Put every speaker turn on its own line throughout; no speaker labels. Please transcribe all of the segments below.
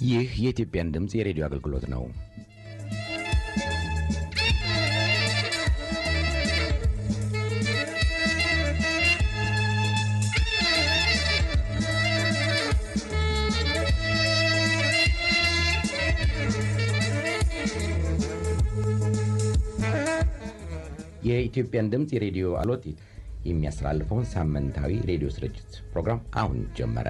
ይህ የኢትዮጵያን ድምፅ የሬዲዮ አገልግሎት ነው። የኢትዮጵያን ድምፅ የሬዲዮ አሎት የሚያስተላልፈውን ሳምንታዊ ሬዲዮ ስርጭት ፕሮግራም አሁን ጀመረ።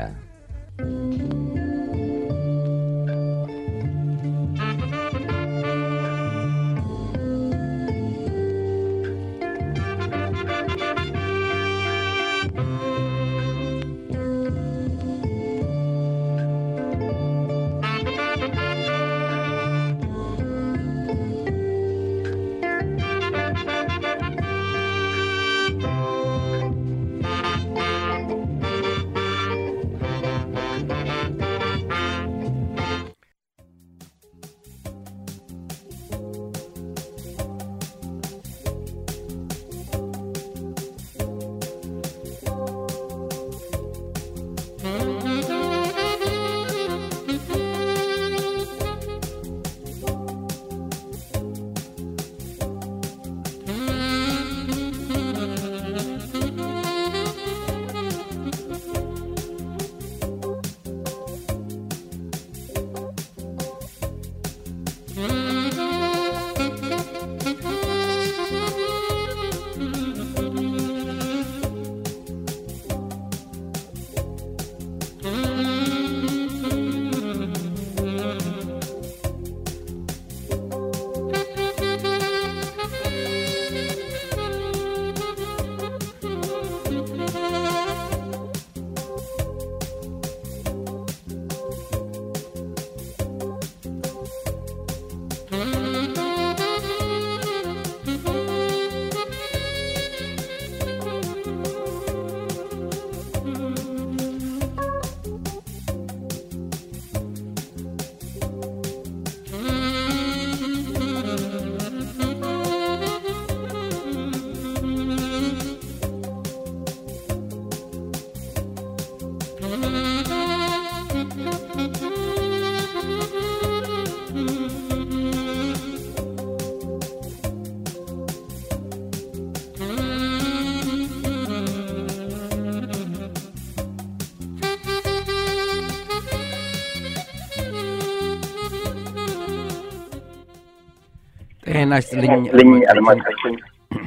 ጤና ይስጥልኝ
አድማጮችን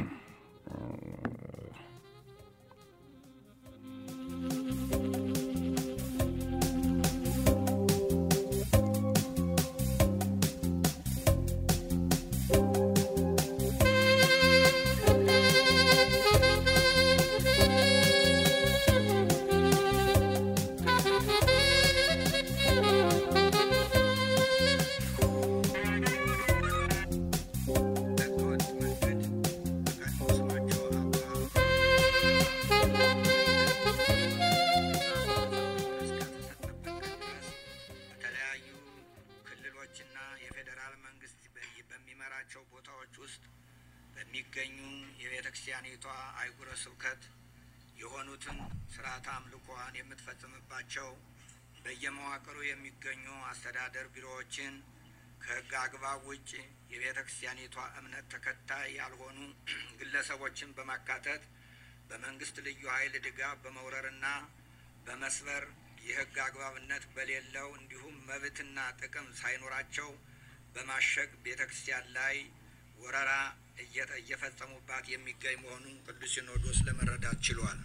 በተለያዩ ክልሎችና የፌዴራል መንግስት በ- በሚመራቸው ቦታዎች ውስጥ በሚገኙ የቤተ ክርስቲያኒቷ አህጉረ ስብከት የሆኑትን ስርዓተ አምልኮዋን የምትፈጽምባቸው በየመዋቅሩ የሚገኙ አስተዳደር ቢሮዎችን ከሕግ አግባብ ውጭ የቤተ ክርስቲያኒቷ እምነት ተከታይ ያልሆኑ ግለሰቦችን በማካተት በመንግስት ልዩ ኃይል ድጋፍ በመውረርና በመስበር የሕግ አግባብነት በሌለው እንዲሁም መብትና ጥቅም ሳይኖራቸው በማሸግ ቤተ ክርስቲያን ላይ ወረራ እየጠ- እየፈጸሙባት የሚገኝ መሆኑን ቅዱስ ሲኖዶስ ለመረዳት ችሏል።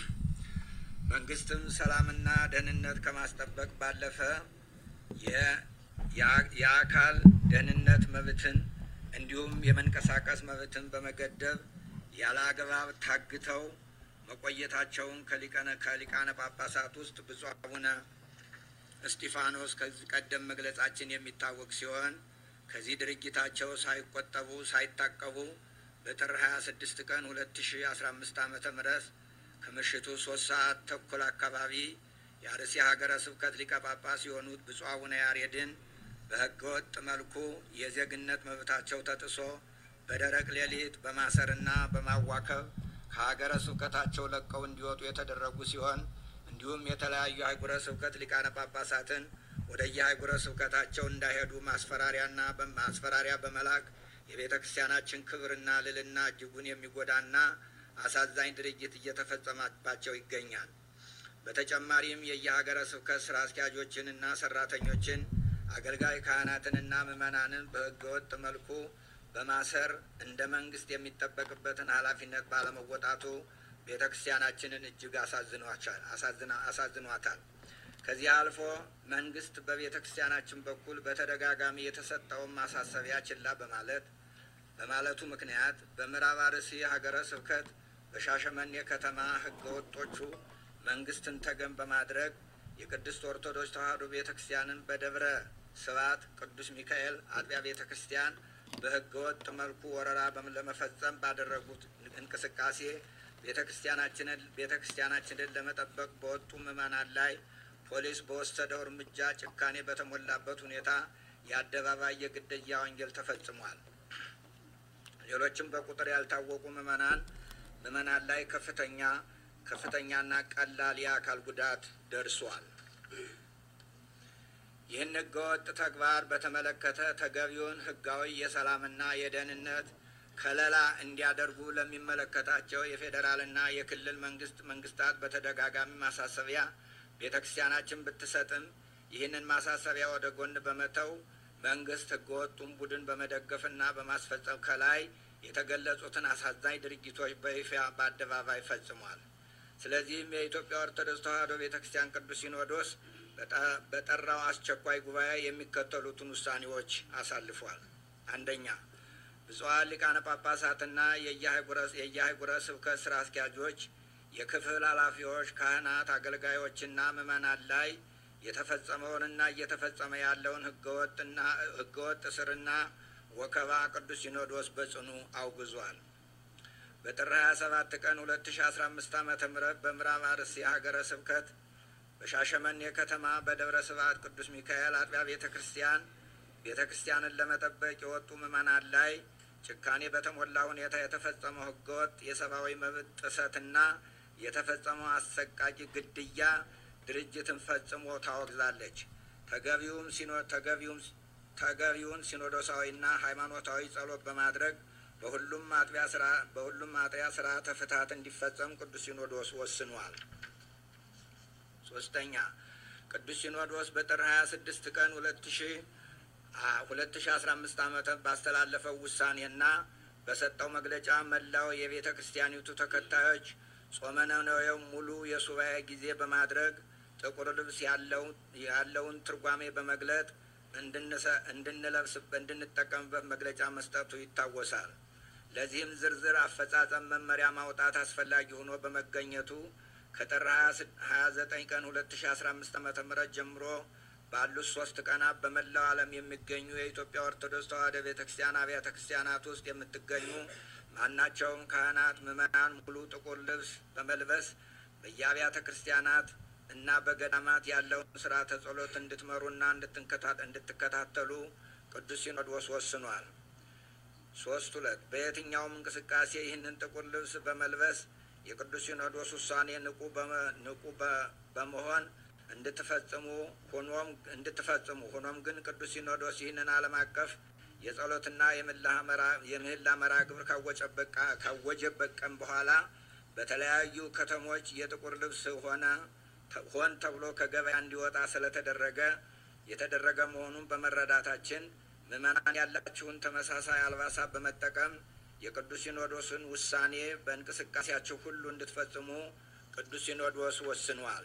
መንግስትም ሰላምና ደህንነት ከማስጠበቅ ባለፈ የ- የአ- የአካል ደህንነት መብትን እንዲሁም የመንቀሳቀስ መብትን በመገደብ ያለ አግባብ ታግተው መቆየታቸውን ከሊቀነ ከሊቃነ ጳጳሳት ውስጥ ብፁዕ አቡነ እስጢፋኖስ ከዚህ ቀደም መግለጻችን የሚታወቅ ሲሆን ከዚህ ድርጊታቸው ሳይቆጠቡ ሳይታቀቡ በጥር 26 ቀን 2015 ዓመተ ምህረት ከምሽቱ ሶስት ሰዓት ተኩል አካባቢ የአርሲ ሀገረ ስብከት ሊቀ ጳጳስ የሆኑት ብፁዕ አቡነ ያሬድን በህገወጥ መልኩ የዜግነት መብታቸው ተጥሶ በደረቅ ሌሊት በማሰርና በማዋከብ ከሀገረ ስብከታቸው ለቀው እንዲወጡ የተደረጉ ሲሆን እንዲሁም የተለያዩ አህጉረ ስብከት ሊቃነ ጳጳሳትን ወደ የአህጉረ ስብከታቸው እንዳይሄዱ ማስፈራሪያና ማስፈራሪያ በመላክ የቤተ ክርስቲያናችን ክብርና ልልና እጅጉን የሚጎዳና አሳዛኝ ድርጊት እየተፈጸመባቸው ይገኛል። በተጨማሪም የየሀገረ ስብከት ስራ አስኪያጆችንና ሰራተኞችን አገልጋይ ካህናትንና ምዕመናንን በህገወጥ መልኩ በማሰር እንደ መንግስት የሚጠበቅበትን ኃላፊነት ባለመወጣቱ ቤተ ክርስቲያናችንን እጅግ አሳዝኗታል። ከዚህ አልፎ መንግስት በቤተ ክርስቲያናችን በኩል በተደጋጋሚ የተሰጠውን ማሳሰቢያ ችላ በማለት በማለቱ ምክንያት በምዕራብ አርሲ ሀገረ ስብከት በሻሸመኔ ከተማ ህገ ወጦቹ መንግስትን ተገን በማድረግ የቅድስት ኦርቶዶክስ ተዋሕዶ ቤተ ክርስቲያንን በደብረ ስብዓት ቅዱስ ሚካኤል አጥቢያ ቤተ ክርስቲያን በህገ ወጥ መልኩ ወረራ ለመፈጸም ባደረጉት እንቅስቃሴ ቤተ ክርስቲያናችንን ቤተ ክርስቲያናችንን ለመጠበቅ በወጡ ምዕመናን ላይ ፖሊስ በወሰደው እርምጃ ጭካኔ በተሞላበት ሁኔታ የአደባባይ የግድያ ወንጀል ተፈጽሟል። ሌሎችም በቁጥር ያልታወቁ ምዕመናን ምዕመናን ላይ ከፍተኛ ከፍተኛና ቀላል የአካል ጉዳት ደርሷል። ይህን ህገወጥ ተግባር በተመለከተ ተገቢውን ህጋዊ የሰላምና የደህንነት ከለላ እንዲያደርጉ ለሚመለከታቸው የፌዴራልና የክልል መንግስት መንግስታት በተደጋጋሚ ማሳሰቢያ ቤተ ክርስቲያናችን ብትሰጥም ይህንን ማሳሰቢያ ወደ ጎን በመተው መንግስት ህገወጡን ቡድን በመደገፍና በማስፈጸም ከላይ የተገለጹትን አሳዛኝ ድርጊቶች በይፋ በአደባባይ ፈጽሟል። ስለዚህም የኢትዮጵያ ኦርቶዶክስ ተዋሕዶ ቤተ ክርስቲያን ቅዱስ ሲኖዶስ በጠራው አስቸኳይ ጉባኤ የሚከተሉትን ውሳኔዎች አሳልፏል። አንደኛ ብፁዓን ሊቃነ ጳጳሳትና የየአህጉረ ስብከት ስራ አስኪያጆች፣ የክፍል ኃላፊዎች፣ ካህናት፣ አገልጋዮችና ምዕመናን ላይ የተፈጸመውንና እየተፈጸመ ያለውን ህገወጥና ህገወጥ እስርና ወከባ ቅዱስ ሲኖዶስ በጽኑ አውግዟል። በጥር 27 ቀን 2015 ዓመተ ምህረት በምዕራብ አርሲ ሀገረ ስብከት በሻሸመኔ ከተማ በደብረ ስብዓት ቅዱስ ሚካኤል አጥቢያ ቤተ ክርስቲያን ቤተ ክርስቲያንን ለመጠበቅ የወጡ ምዕመናን ላይ ጭካኔ በተሞላ ሁኔታ የተፈጸመው ህገወጥ የሰብአዊ መብት ጥሰትና የተፈጸመው አሰቃቂ ግድያ ድርጅትን ፈጽሞ ታወግዛለች። ተገቢውም ሲኖ ተገቢውም ተገቢውን ሲኖዶሳዊና ሃይማኖታዊ ጸሎት በማድረግ በሁሉም አጥቢያ ስራ በሁሉም አጥቢያ ስርዓተ ፍትሐት እንዲፈጸም ቅዱስ ሲኖዶስ ወስኗል። ሶስተኛ ቅዱስ ሲኖዶስ በጥር ሀያ ስድስት ቀን ሁለት ሺ ሁለት ሺ አስራ አምስት ዓመተ ባስተላለፈው ውሳኔና በሰጠው መግለጫ መላው የቤተ ክርስቲያኒቱ ተከታዮች ጾመ ነነዌው ሙሉ የሱባኤ ጊዜ በማድረግ ጥቁር ልብስ ያለውን ትርጓሜ በመግለጥ እንድንለብስ እንድንጠቀምበት መግለጫ መስጠቱ ይታወሳል። ለዚህም ዝርዝር አፈጻጸም መመሪያ ማውጣት አስፈላጊ ሆኖ በመገኘቱ ከጥር ሀያ ዘጠኝ ቀን ሁለት ሺ አስራ አምስት ዓመተ ምህረት ጀምሮ ባሉት ሶስት ቀናት በመላው ዓለም የሚገኙ የኢትዮጵያ ኦርቶዶክስ ተዋሕዶ ቤተ ክርስቲያን አብያተ ክርስቲያናት ውስጥ የምትገኙ ማናቸውም ካህናት፣ ምዕመናን ሙሉ ጥቁር ልብስ በመልበስ በየአብያተ ክርስቲያናት እና በገዳማት ያለውን ስርዓተ ጸሎት እንድትመሩና እንድትከታተሉ ቅዱስ ሲኖዶስ ወስኗል። ሶስት ሁለት በየትኛውም እንቅስቃሴ ይህንን ጥቁር ልብስ በመልበስ የቅዱስ ሲኖዶስ ውሳኔ ንቁ ንቁ በመሆን እንድትፈጽሙ ሆኖም እንድትፈጽሙ ሆኖም ግን ቅዱስ ሲኖዶስ ይህንን ዓለም አቀፍ የጸሎትና የምህላ መርሃ ግብር ካወጀበት ቀን በኋላ በተለያዩ ከተሞች የጥቁር ልብስ ሆነ ሆን ተብሎ ከገበያ እንዲወጣ ስለተደረገ የተደረገ መሆኑን በመረዳታችን ምዕመናን ያላችሁን ተመሳሳይ አልባሳት በመጠቀም የቅዱስ ሲኖዶስን ውሳኔ በእንቅስቃሴያችሁ ሁሉ እንድትፈጽሙ ቅዱስ ሲኖዶስ ወስኗል።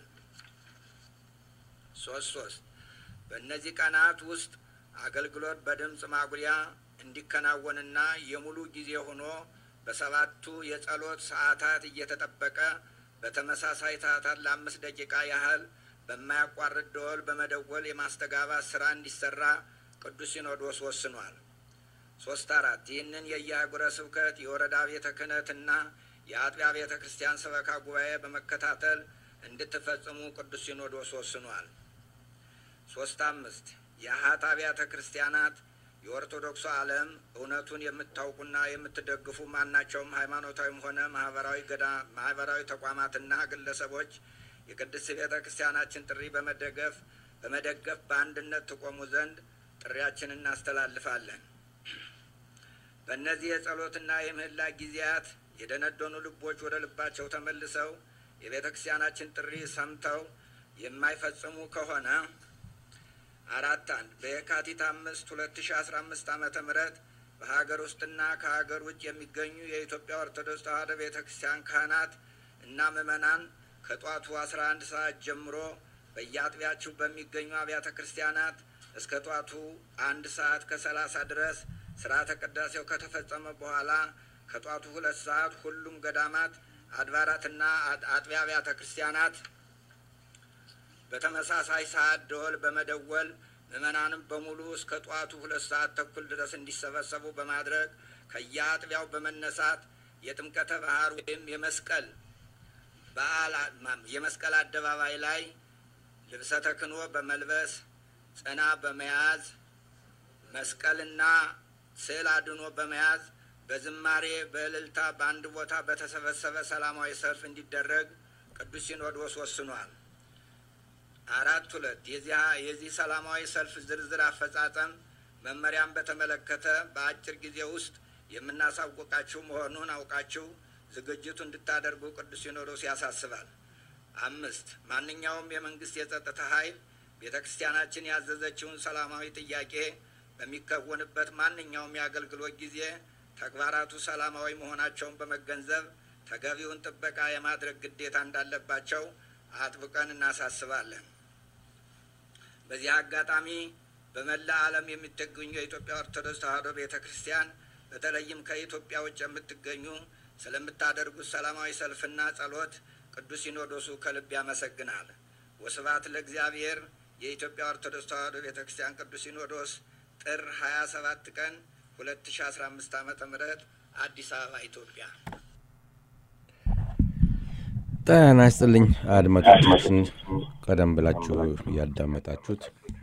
ሶስት ሶስት በእነዚህ ቀናት ውስጥ አገልግሎት በድምፅ ማጉያ እንዲከናወንና የሙሉ ጊዜ ሆኖ በሰባቱ የጸሎት ሰዓታት እየተጠበቀ በተመሳሳይ ሰዓታት ለአምስት ደቂቃ ያህል በማያቋርጥ ደወል በመደወል የማስተጋባት ስራ እንዲሰራ ቅዱስ ሲኖዶስ ወስኗል። ሶስት አራት ይህንን የየአህጉረ ስብከት የወረዳ ቤተ ክህነትና የአጥቢያ ቤተ ክርስቲያን ሰበካ ጉባኤ በመከታተል እንድትፈጽሙ ቅዱስ ሲኖዶስ ወስኗል። ሶስት አምስት የአኃት አብያተ ክርስቲያናት የኦርቶዶክሱ ዓለም እውነቱን የምታውቁና የምትደግፉ ማናቸውም ሃይማኖታዊም ሆነ ማህበራዊ ገዳ ማህበራዊ ተቋማትና ግለሰቦች የቅድስት ቤተ ክርስቲያናችን ጥሪ በመደገፍ በመደገፍ በአንድነት ትቆሙ ዘንድ ጥሪያችንን እናስተላልፋለን። በእነዚህ የጸሎትና የምህላ ጊዜያት የደነደኑ ልቦች ወደ ልባቸው ተመልሰው የቤተ ክርስቲያናችን ጥሪ ሰምተው የማይፈጽሙ ከሆነ አራት አንድ በየካቲት አምስት ሁለት ሺ አስራ አምስት ዓመተ ምህረት በሀገር ውስጥና ከሀገር ውጭ የሚገኙ የኢትዮጵያ ኦርቶዶክስ ተዋሕዶ ቤተ ክርስቲያን ካህናት እና ምዕመናን ከጧቱ አስራ አንድ ሰዓት ጀምሮ በየአጥቢያችሁ በሚገኙ አብያተ ክርስቲያናት እስከ ጧቱ አንድ ሰዓት ከሰላሳ ድረስ ስርዓተ ቅዳሴው ከተፈጸመ በኋላ ከጧቱ ሁለት ሰዓት ሁሉም ገዳማት አድባራትና አጥቢያ አብያተ ክርስቲያናት በተመሳሳይ ሰዓት ደወል በመደወል ምዕመናንም በሙሉ እስከ ጠዋቱ ሁለት ሰዓት ተኩል ድረስ እንዲሰበሰቡ በማድረግ ከየአጥቢያው በመነሳት የጥምቀተ ባህር ወይም የመስቀል በዓል የመስቀል አደባባይ ላይ ልብሰ ተክህኖ በመልበስ ጽና በመያዝ መስቀልና ስዕል አድኖ በመያዝ በዝማሬ በእልልታ በአንድ ቦታ በተሰበሰበ ሰላማዊ ሰልፍ እንዲደረግ ቅዱስ ሲኖዶስ ወስኗል። አራት ሁለት የዚህ ሰላማዊ ሰልፍ ዝርዝር አፈጻጸም መመሪያን በተመለከተ በአጭር ጊዜ ውስጥ የምናሳውቃችሁ መሆኑን አውቃችሁ ዝግጅቱ እንድታደርጉ ቅዱስ ሲኖዶስ ያሳስባል። አምስት ማንኛውም የመንግስት የጸጥታ ኃይል ቤተ ክርስቲያናችን ያዘዘችውን ሰላማዊ ጥያቄ በሚከወንበት ማንኛውም የአገልግሎት ጊዜ ተግባራቱ ሰላማዊ መሆናቸውን በመገንዘብ ተገቢውን ጥበቃ የማድረግ ግዴታ እንዳለባቸው አጥብቀን እናሳስባለን። በዚህ አጋጣሚ በመላ ዓለም የምትገኙ የኢትዮጵያ ኦርቶዶክስ ተዋሕዶ ቤተ ክርስቲያን በተለይም ከኢትዮጵያ ውጭ የምትገኙ ስለምታደርጉት ሰላማዊ ሰልፍና ጸሎት ቅዱስ ሲኖዶሱ ከልብ ያመሰግናል። ወስብሐት ለእግዚአብሔር። የኢትዮጵያ ኦርቶዶክስ ተዋሕዶ ቤተ ክርስቲያን ቅዱስ ሲኖዶስ ጥር 27 ቀን 2015 ዓመተ ምህረት አዲስ አበባ ኢትዮጵያ።
ጤና ይስጥልኝ አድማጮቻችን፣ ቀደም ብላችሁ ያዳመጣችሁት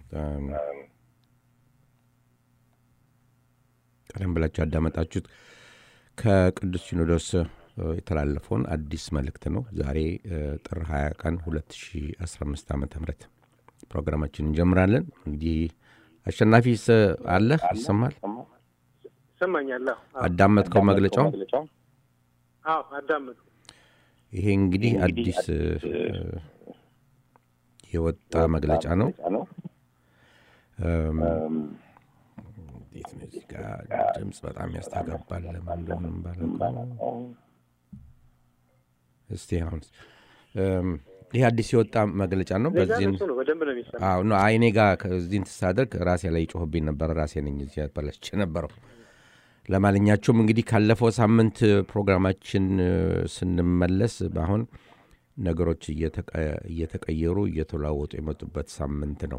ቀደም ብላችሁ ያዳመጣችሁት ከቅዱስ ሲኖዶስ የተላለፈውን አዲስ መልእክት ነው። ዛሬ ጥር 20 ቀን 2015 ዓ ም ፕሮግራማችን እንጀምራለን። እንግዲህ አሸናፊ አለ ይሰማል?
ይሰማኛል።
አዳመጥከው መግለጫው?
አዎ አዳመጥኩ።
ይሄ እንግዲህ አዲስ የወጣ መግለጫ ነው። እንዴት ነው እዚህ ጋር ድምፅ በጣም ያስተጋባል። ለምን እንደሆነም ባላውቅም እስቲ አሁን ይህ አዲስ የወጣ መግለጫ ነው። በዚህም
በደንብ ነው የሚሰማው።
አይኔ ጋር እዚህን ትሳደርግ ራሴ ላይ ይጮህብኝ ነበር። ራሴ ነኝ እዚህ ያበላሽቼ ነበረው። ለማንኛቸውም እንግዲህ ካለፈው ሳምንት ፕሮግራማችን ስንመለስ አሁን ነገሮች እየተቀየሩ እየተለዋወጡ የመጡበት ሳምንት ነው።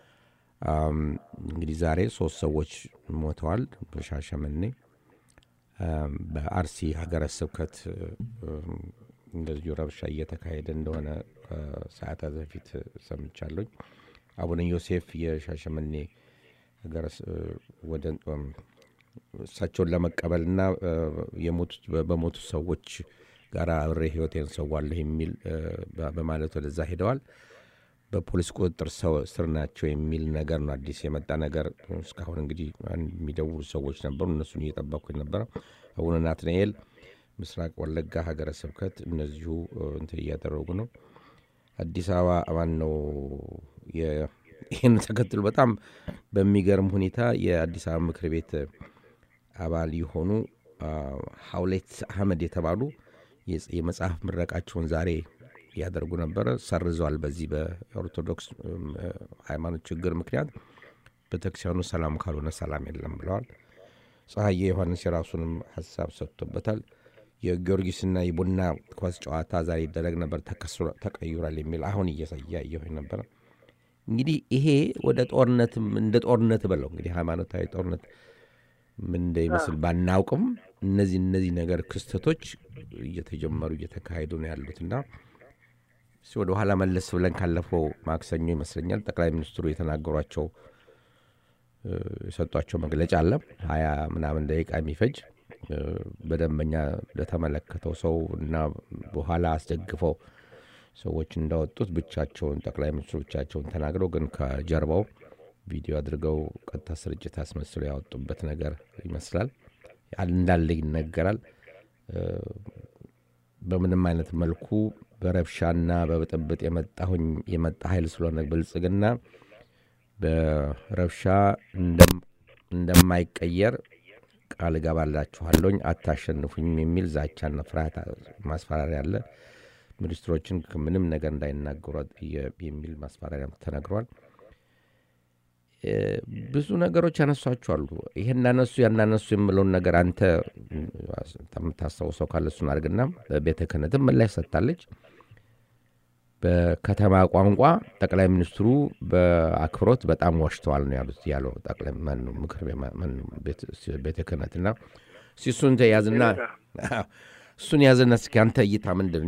እንግዲህ ዛሬ ሶስት ሰዎች ሞተዋል በሻሸመኔ። በአርሲ ሀገረ ስብከት እንደዚሁ ረብሻ እየተካሄደ እንደሆነ ከሰዓታት በፊት ሰምቻለኝ። አቡነ ዮሴፍ የሻሸመኔ ወደ እሳቸውን ለመቀበልና በሞቱ ሰዎች ጋር አብሬ ህይወቴን ሰዋለሁ የሚል በማለት ወደዛ ሄደዋል። በፖሊስ ቁጥጥር ስር ናቸው የሚል ነገር ነው። አዲስ የመጣ ነገር እስካሁን እንግዲህ የሚደውሉ ሰዎች ነበሩ። እነሱን እየጠበኩኝ ነበረ። አቡነ ናትናኤል ምስራቅ ወለጋ ሀገረ ስብከት እነዚሁ እንትን እያደረጉ ነው። አዲስ አበባ ማን ነው ይህን ተከትሎ በጣም በሚገርም ሁኔታ የአዲስ አበባ ምክር ቤት አባል የሆኑ ሀውሌት አህመድ የተባሉ የመጽሐፍ ምረቃቸውን ዛሬ ያደርጉ ነበረ። ሰርዘዋል። በዚህ በኦርቶዶክስ ሃይማኖት ችግር ምክንያት ቤተክርስቲያኑ ሰላም ካልሆነ ሰላም የለም ብለዋል። ፀሐዬ ዮሐንስ የራሱንም ሀሳብ ሰጥቶበታል። የጊዮርጊስና የቡና ኳስ ጨዋታ ዛሬ ይደረግ ነበር ተቀይሯል የሚል አሁን እያየሁ ነበረ። እንግዲህ ይሄ ወደ ጦርነትም እንደ ጦርነት በለው እንግዲህ ሃይማኖታዊ ጦርነት ምን እንደሚመስል ባናውቅም እነዚህ እነዚህ ነገር ክስተቶች እየተጀመሩ እየተካሄዱ ነው ያሉትና ወደ ኋላ መለስ ብለን ካለፈው ማክሰኞ ይመስለኛል ጠቅላይ ሚኒስትሩ የተናገሯቸው የሰጧቸው መግለጫ አለ ሀያ ምናምን ደቂቃ የሚፈጅ በደንበኛ ለተመለከተው ሰው እና በኋላ አስደግፈው ሰዎች እንዳወጡት ብቻቸውን ጠቅላይ ሚኒስትሩ ብቻቸውን ተናግረው ግን ከጀርባው ቪዲዮ አድርገው ቀጥታ ስርጭት አስመስለው ያወጡበት ነገር ይመስላል። እንዳለ ይነገራል። በምንም አይነት መልኩ በረብሻና በብጥብጥ የመጣሁኝ የመጣ ኃይል ስለሆነ ብልጽግና በረብሻ እንደማይቀየር ቃል እገባላችኋለሁኝ፣ አታሸንፉኝም የሚል ዛቻና ፍርሃት ማስፈራሪያ አለ። ሚኒስትሮችን ምንም ነገር እንዳይናገሩ የሚል ማስፈራሪያ ተነግሯል። ብዙ ነገሮች ያነሷቸዋሉ። ይሄ እናነሱ ያናነሱ የምለውን ነገር አንተ የምታስታውሰው ካለ እሱን አድርግና በቤተ ክህነትም ምላሽ ሰጥታለች። በከተማ ቋንቋ ጠቅላይ ሚኒስትሩ በአክብሮት በጣም ዋሽተዋል ነው ያሉት ያለው ጠቅላይ ምክር ቤተ ክህነትና እሱን ያዝና እሱን ያዝና እስኪ አንተ እይታ ምንድን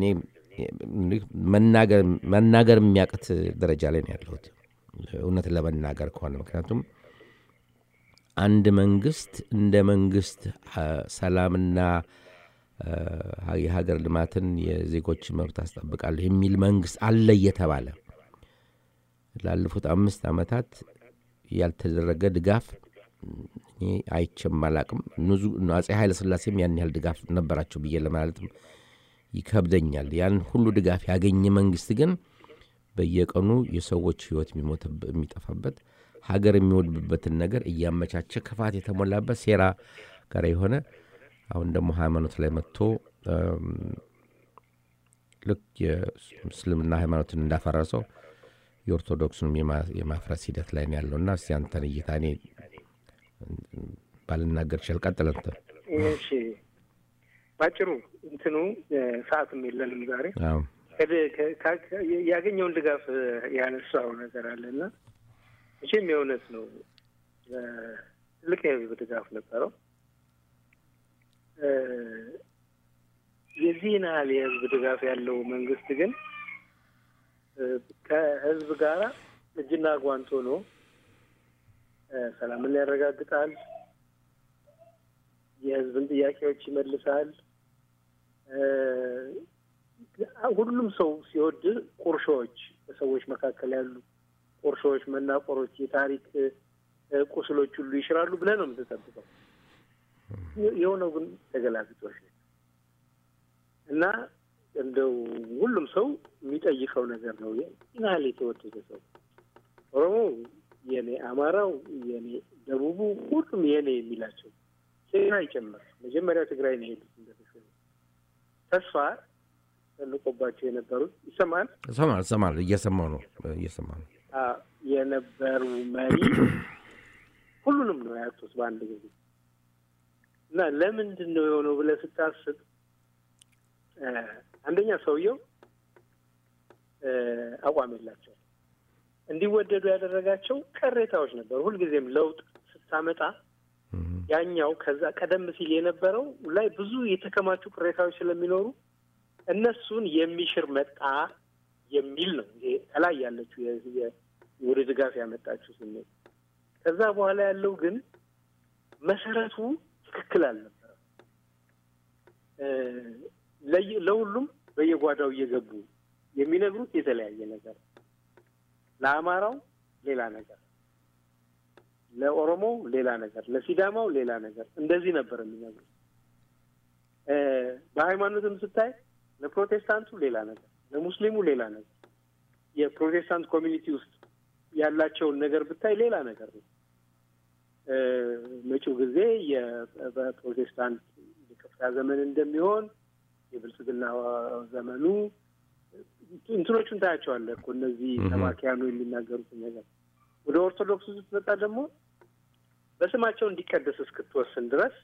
መናገር የሚያቅት ደረጃ ላይ ነው ያለሁት እውነት ለመናገር ከሆነ ምክንያቱም አንድ መንግስት እንደ መንግስት ሰላምና የሀገር ልማትን የዜጎች መብት አስጠብቃለሁ የሚል መንግስት አለ እየተባለ ላለፉት አምስት ዓመታት ያልተደረገ ድጋፍ አይቼም አላቅም። አጼ ኃይለ ሥላሴም ያን ያህል ድጋፍ ነበራቸው ብዬ ለማለትም ይከብደኛል። ያን ሁሉ ድጋፍ ያገኘ መንግስት ግን በየቀኑ የሰዎች ህይወት የሚጠፋበት ሀገር የሚወድብበትን ነገር እያመቻቸ ክፋት የተሞላበት ሴራ ጋር የሆነ አሁን ደግሞ ሃይማኖት ላይ መጥቶ ልክ የእስልምና ሃይማኖትን እንዳፈረሰው የኦርቶዶክሱንም የማፍረስ ሂደት ላይ ነው ያለውና እስቲ አንተን እይታ እኔ ባልናገር ይችል ቀጥል እንትን
እሺ ባጭሩ እንትኑ ሰዓትም የለንም ዛሬ ያገኘውን ድጋፍ ያነሳው ነገር አለና መቼም የእውነት ነው ትልቅ የህዝብ ድጋፍ ነበረው የዚህን ያህል የህዝብ ድጋፍ ያለው መንግስት ግን ከህዝብ ጋር እጅና ጓንት ሆኖ ሰላምን ያረጋግጣል፣ የህዝብን ጥያቄዎች ይመልሳል። ሁሉም ሰው ሲወድ ቁርሾዎች፣ በሰዎች መካከል ያሉ ቁርሾዎች፣ መናቆሮች፣ የታሪክ ቁስሎች ሁሉ ይሽራሉ ብለህ ነው የምትጠብቀው። የሆነው ግን ተገላቢጦሽ ነው እና እንደው ሁሉም ሰው የሚጠይቀው ነገር ነው። ይህን የተወደደ ሰው ኦሮሞ የኔ፣ አማራው የኔ፣ ደቡቡ ሁሉም የኔ የሚላቸው ትግራይ ጭምር መጀመሪያ ትግራይ ነው የሄዱት እንደተሾሙ ተስፋ ተልቆባቸው የነበሩት ይሰማል
ይሰማል ይሰማል እየሰማው ነው እየሰማው ነው
የነበሩ መሪ ሁሉንም ነው ያጡት በአንድ ጊዜ እና ለምንድን ነው የሆነው ብለህ ስታስብ አንደኛ ሰውየው አቋም የላቸው እንዲወደዱ ያደረጋቸው ቅሬታዎች ነበሩ። ሁልጊዜም ለውጥ ስታመጣ ያኛው ከዛ ቀደም ሲል የነበረው ላይ ብዙ የተከማቹ ቅሬታዎች ስለሚኖሩ እነሱን የሚሽር መጣ የሚል ነው። ይሄ ከላይ ያለችው ወደ ድጋፍ ያመጣችው ስሜት። ከዛ በኋላ ያለው ግን መሰረቱ ትክክል አልነበረም። ለሁሉም በየጓዳው እየገቡ የሚነግሩት የተለያየ ነገር፣ ለአማራው ሌላ ነገር፣ ለኦሮሞው ሌላ ነገር፣ ለሲዳማው ሌላ ነገር፣ እንደዚህ ነበር የሚነግሩት። በሃይማኖትም ስታይ ለፕሮቴስታንቱ ሌላ ነገር፣ ለሙስሊሙ ሌላ ነገር፣ የፕሮቴስታንት ኮሚኒቲ ውስጥ ያላቸውን ነገር ብታይ ሌላ ነገር ነው። መጪው ጊዜ በፕሮቴስታንት የከፍታ ዘመን እንደሚሆን የብልጽግና ዘመኑ እንትኖቹን ታያቸዋለህ እኮ እነዚህ ሰባኪያኑ የሚናገሩትን ነገር። ወደ ኦርቶዶክሱ ስትመጣ ደግሞ በስማቸው እንዲቀደስ እስክትወስን ድረስ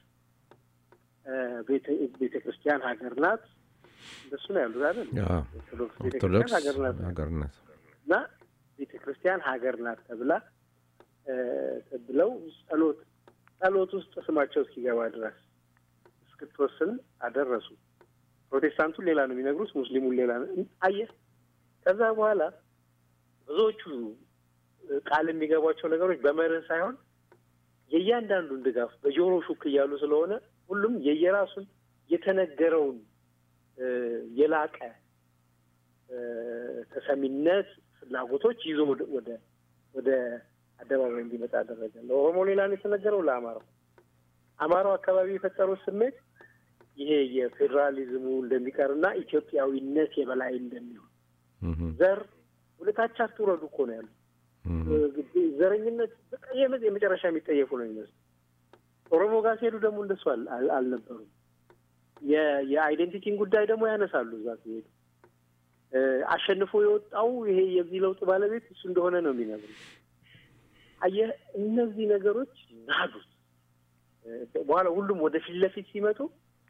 ቤተ ክርስቲያን ሀገር ናት። እንደሱ ነው ያሉት አይደል? ኦርቶዶክስ ቤተ ክርስቲያን ሀገር ናት እና ቤተ ክርስቲያን ሀገር ናት ተብላ ብለው ጸሎት ጸሎት ውስጥ ስማቸው እስኪገባ ድረስ እስክትወስን አደረሱ። ፕሮቴስታንቱን ሌላ ነው የሚነግሩት፣ ሙስሊሙን ሌላ ነው። አየህ፣ ከዛ በኋላ ብዙዎቹ ቃል የሚገቧቸው ነገሮች በመርህ ሳይሆን የእያንዳንዱን ድጋፍ በጆሮ ሹክ እያሉ ስለሆነ ሁሉም የየራሱን የተነገረውን የላቀ ተሰሚነት ፍላጎቶች ይዞ ወደ ወደ አደባባይ እንዲመጣ አደረገ። ለኦሮሞ ሌላ ነው የተነገረው፣ ለአማራው አማራው አካባቢ የፈጠሩት ስሜት ይሄ የፌዴራሊዝሙ እንደሚቀርና ኢትዮጵያዊነት የበላይ እንደሚሆን ዘር ወደታች አትውረዱ እኮ ነው ያሉት። ዘረኝነት በቃ የመጨረሻ የሚጠየፉ ነው የሚመስሉ። ኦሮሞ ጋር ሲሄዱ ደግሞ እንደሱ አልነበሩም። የአይዴንቲቲን ጉዳይ ደግሞ ያነሳሉ። እዛ ሲሄዱ አሸንፎ የወጣው ይሄ የዚህ ለውጥ ባለቤት እሱ እንደሆነ ነው የሚነግሩ። አየህ እነዚህ ነገሮች ናዱት። በኋላ ሁሉም ወደ ፊት ለፊት ሲመጡ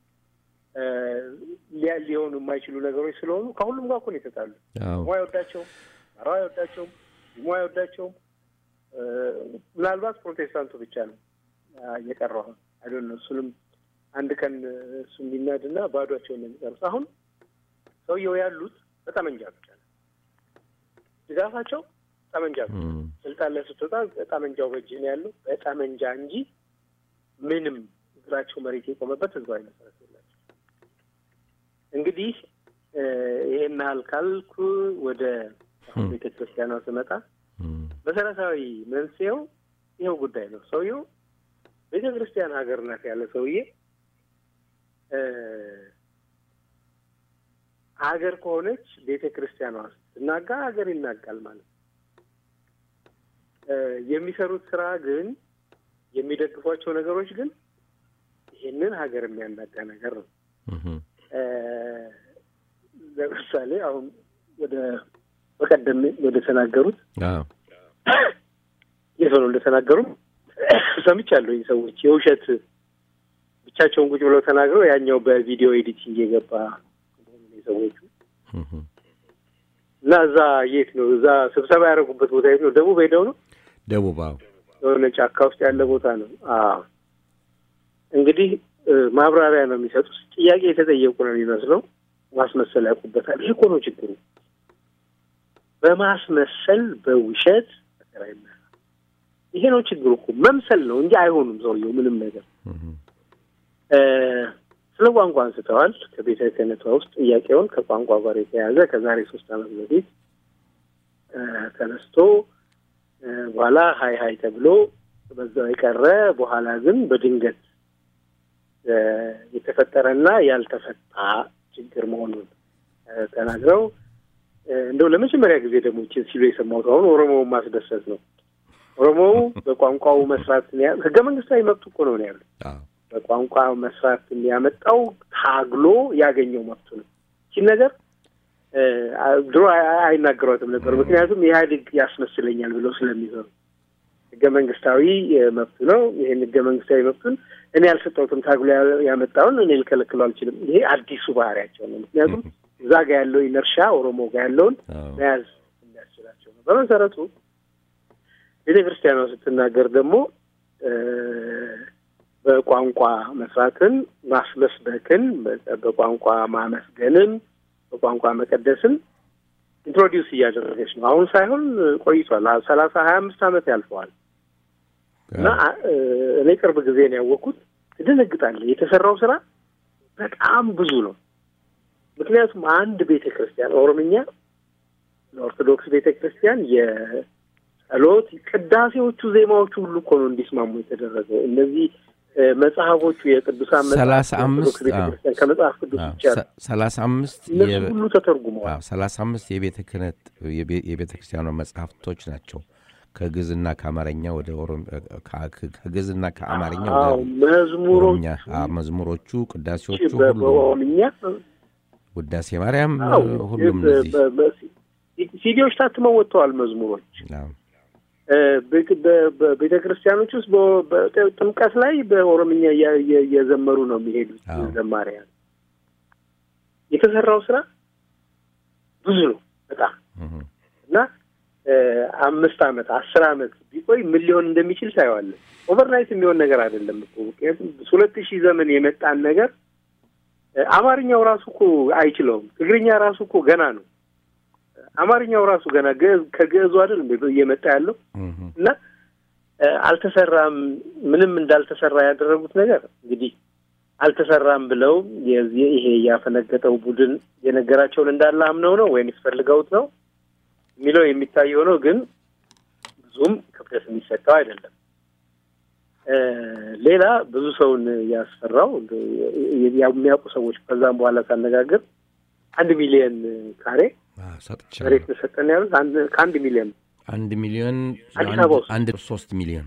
ሊሆኑ የማይችሉ ነገሮች ስለሆኑ ከሁሉም ጋር እኮ ነው የተጣሉ። ሞ አይወዳቸውም፣ አራ አይወዳቸውም፣ ሞ አይወዳቸውም። ምናልባት ፕሮቴስታንቱ ብቻ ነው እየቀረው አይዶን ነው። እሱንም አንድ ቀን እሱ የሚናድና ባዷቸውን ነው የሚቀሩት። አሁን ሰውየው ያሉት በጠመንጃ ብቻ ነው ድጋፋቸው ጠመንጃ ብቻ። ስልጣን ላይ ስትወጣ ጠመንጃው በእጅ ነው ያለው በጠመንጃ እንጂ ምንም እግራቸው መሬት የቆመበት ህዝባዊ መሰረት የላቸው። እንግዲህ ይሄን ያህል ካልኩ ወደ ቤተ ክርስቲያኗ ስመጣ መሰረታዊ መንስኤው ይኸው ጉዳይ ነው። ሰውየው ቤተ ክርስቲያን ሀገር ናት ያለ ሰውዬ ሀገር ከሆነች ቤተ ክርስቲያኗ ስትናጋ ሀገር ይናጋል ማለት ነው። የሚሰሩት ስራ ግን የሚደግፏቸው ነገሮች ግን ይህንን ሀገር የሚያናጋ ነገር ነው። ለምሳሌ አሁን ወደ በቀደም ወደ ተናገሩት የሰው ነው እንደተናገሩ ሰምቻለሁ። ሰዎች የውሸት ብቻቸውን ቁጭ ብለው ተናግረው ያኛው በቪዲዮ ኤዲቲንግ የገባ ሰዎቹ እና እዛ የት ነው እዛ ስብሰባ ያደረጉበት ቦታ የት ነው? ደቡብ ሄደው ነው
ደቡብ
የሆነ ጫካ ውስጥ ያለ ቦታ ነው። አዎ እንግዲህ ማብራሪያ ነው የሚሰጡት። ጥያቄ የተጠየቁ ነው የሚመስለው። ማስመሰል ያውቁበታል። ይህ እኮ ነው ችግሩ። በማስመሰል በውሸት ይሄ ነው ችግሩ እኮ መምሰል ነው እንጂ አይሆኑም። ሰውየው ምንም ነገር ስለ ቋንቋ አንስተዋል። ከቤተ ክህነቷ ውስጥ ጥያቄውን ከቋንቋ ጋር የተያያዘ ከዛሬ ሶስት ዓመት በፊት ተነስቶ በኋላ ሀይ ሀይ ተብሎ በዛው የቀረ በኋላ ግን በድንገት የተፈጠረና ያልተፈታ ችግር መሆኑን ተናግረው እንደው ለመጀመሪያ ጊዜ ደግሞ ይህችን ሲሉ የሰማሁት አሁን ኦሮሞውን ማስደሰት ነው። ኦሮሞው በቋንቋው መስራት ህገ መንግስታዊ መብቱ እኮ ነው ያሉት። በቋንቋ መስራት ያመጣው ታግሎ ያገኘው መብቱ ነው። ይህን ነገር ድሮ አይናገሯትም ነበር። ምክንያቱም ኢህአዴግ ያስመስለኛል ብለው ስለሚሰሩ ህገ መንግስታዊ መብቱ ነው። ይህን ህገ መንግስታዊ መብቱን እኔ ያልሰጠሁትም ታግሎ ያመጣውን እኔ ልከለክለው አልችልም። ይሄ አዲሱ ባህሪያቸው ነው። ምክንያቱም እዛ ጋ ያለው ኢነርሻ ኦሮሞ ጋ ያለውን መያዝ የሚያስችላቸው ነው። በመሰረቱ ቤተ ክርስቲያኗ ስትናገር ደግሞ በቋንቋ መስራትን፣ ማስመስበክን፣ በቋንቋ ማመስገንን፣ በቋንቋ መቀደስን ኢንትሮዲውስ እያደረገች ነው። አሁን ሳይሆን ቆይቷል። ሰላሳ ሀያ አምስት ዓመት ያልፈዋል እና እኔ ቅርብ ጊዜ ነው ያወቅኩት። ትደነግጣለህ። የተሰራው ስራ በጣም ብዙ ነው። ምክንያቱም አንድ ቤተ ክርስቲያን ኦሮምኛ ለኦርቶዶክስ ቤተ ክርስቲያን የጸሎት ቅዳሴዎቹ፣ ዜማዎቹ ሁሉ እኮ ነው እንዲስማሙ የተደረገው። እነዚህ መጽሐፎቹ የቅዱሳን
ሰላሳ አምስት
ቤተክርስቲያን ከመጽሐፍ ቅዱስ ብቻ
ሰላሳ አምስት
እነሱ ሁሉ ተተርጉመዋል።
ሰላሳ አምስት የቤተ ክህነት የቤተ ክርስቲያኗ መጽሐፍቶች ናቸው ከግዕዝና ከአማርኛ ወደ ከግዕዝና ከአማርኛ ወደ
መዝሙሮች
መዝሙሮቹ፣ ቅዳሴዎቹ ሁሉ
በኦሮምኛ
ውዳሴ ማርያም ሁሉም
ሲዲዎች ታትመው ወጥተዋል። መዝሙሮች በቤተ ክርስቲያኖች ውስጥ ጥምቀት ላይ በኦሮምኛ እየዘመሩ ነው የሚሄዱት ዘማሪያን። የተሰራው ስራ ብዙ ነው በጣም እና አምስት አመት አስር አመት ቢቆይ ምን ሊሆን እንደሚችል ታየዋለን። ኦቨርናይት የሚሆን ነገር አይደለም እኮ ምክንያቱም ሁለት ሺህ ዘመን የመጣን ነገር አማርኛው ራሱ እኮ አይችለውም። ትግርኛ ራሱ እኮ ገና ነው። አማርኛው ራሱ ገና ከግዕዙ አይደል እየመጣ ያለው እና አልተሰራም። ምንም እንዳልተሰራ ያደረጉት ነገር እንግዲህ አልተሰራም ብለው የዚህ ይሄ ያፈነገጠው ቡድን የነገራቸውን እንዳለ አምነው ነው ወይም ፈልገውት ነው የሚለው የሚታየው ነው። ግን ብዙም ክብደት የሚሰጠው አይደለም። ሌላ ብዙ ሰውን ያስፈራው የሚያውቁ ሰዎች ከዛም በኋላ ሳነጋግር አንድ ሚሊዮን ካሬ መሬት ተሰጠን ያሉት ከአንድ ሚሊዮን
አንድ ሚሊዮን
አዲስ አበባ ውስጥ
አንድ ሶስት ሚሊዮን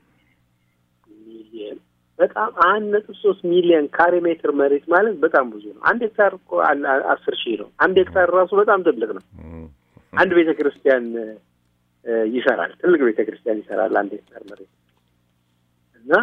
ሚሊዮን በጣም አንድ ነጥብ ሶስት ሚሊዮን ካሬ ሜትር መሬት ማለት በጣም ብዙ ነው። አንድ ሄክታር እኮ አስር ሺህ ነው። አንድ ሄክታር ራሱ በጣም ትልቅ ነው። አንድ ቤተ ክርስቲያን ይሰራል። ትልቅ ቤተ ክርስቲያን ይሰራል አንድ ሄክታር መሬት እና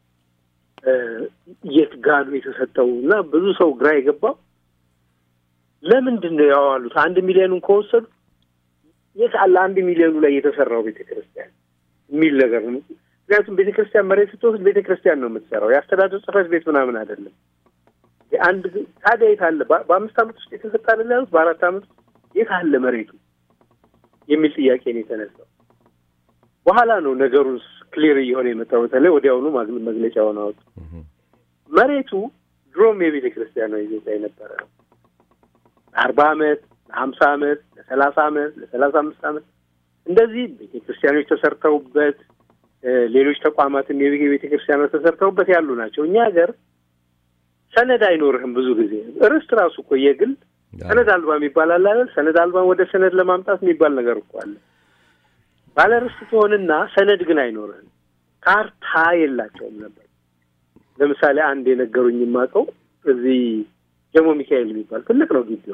የት ጋኑ የተሰጠው እና ብዙ ሰው ግራ የገባው ለምንድን ነው ያዋሉት? አንድ ሚሊዮኑን ከወሰዱ የት አለ አንድ ሚሊዮኑ ላይ የተሰራው ቤተ ክርስቲያን የሚል ነገር ነው። ምክንያቱም ቤተ ክርስቲያን መሬት ስትወስድ ቤተ ክርስቲያን ነው የምትሰራው፣ የአስተዳደር ጽሕፈት ቤት ምናምን አይደለም። አንድ ታዲያ የት አለ? በአምስት ዓመት ውስጥ የተሰጠ አይደል ያሉት? በአራት ዓመት ውስጥ የት አለ መሬቱ የሚል ጥያቄ ነው የተነሳው። በኋላ ነው ነገሩ ክሊር እየሆነ የመጣው። በተለይ ወዲያውኑ መግለጫውን አወጡ። መሬቱ ድሮም የቤተ ክርስቲያን ነው ይዞታ የነበረ ነው። ለአርባ ዓመት ለሀምሳ ዓመት ለሰላሳ ዓመት ለሰላሳ አምስት ዓመት እንደዚህ ቤተ ክርስቲያኖች ተሰርተውበት ሌሎች ተቋማትም የቤተ ክርስቲያኖች ተሰርተውበት ያሉ ናቸው። እኛ ሀገር ሰነድ አይኖርህም። ብዙ ጊዜ ርስት ራሱ እኮ የግል ሰነድ አልባ የሚባል አለ አይደል? ሰነድ አልባን ወደ ሰነድ ለማምጣት የሚባል ነገር እኮ አለ። ባለ ርስት ትሆንና ሰነድ ግን አይኖርህም። ካርታ የላቸውም ነበር። ለምሳሌ አንድ የነገሩኝ የማውቀው እዚህ ጀሞ ሚካኤል የሚባል ትልቅ ነው ግቢው።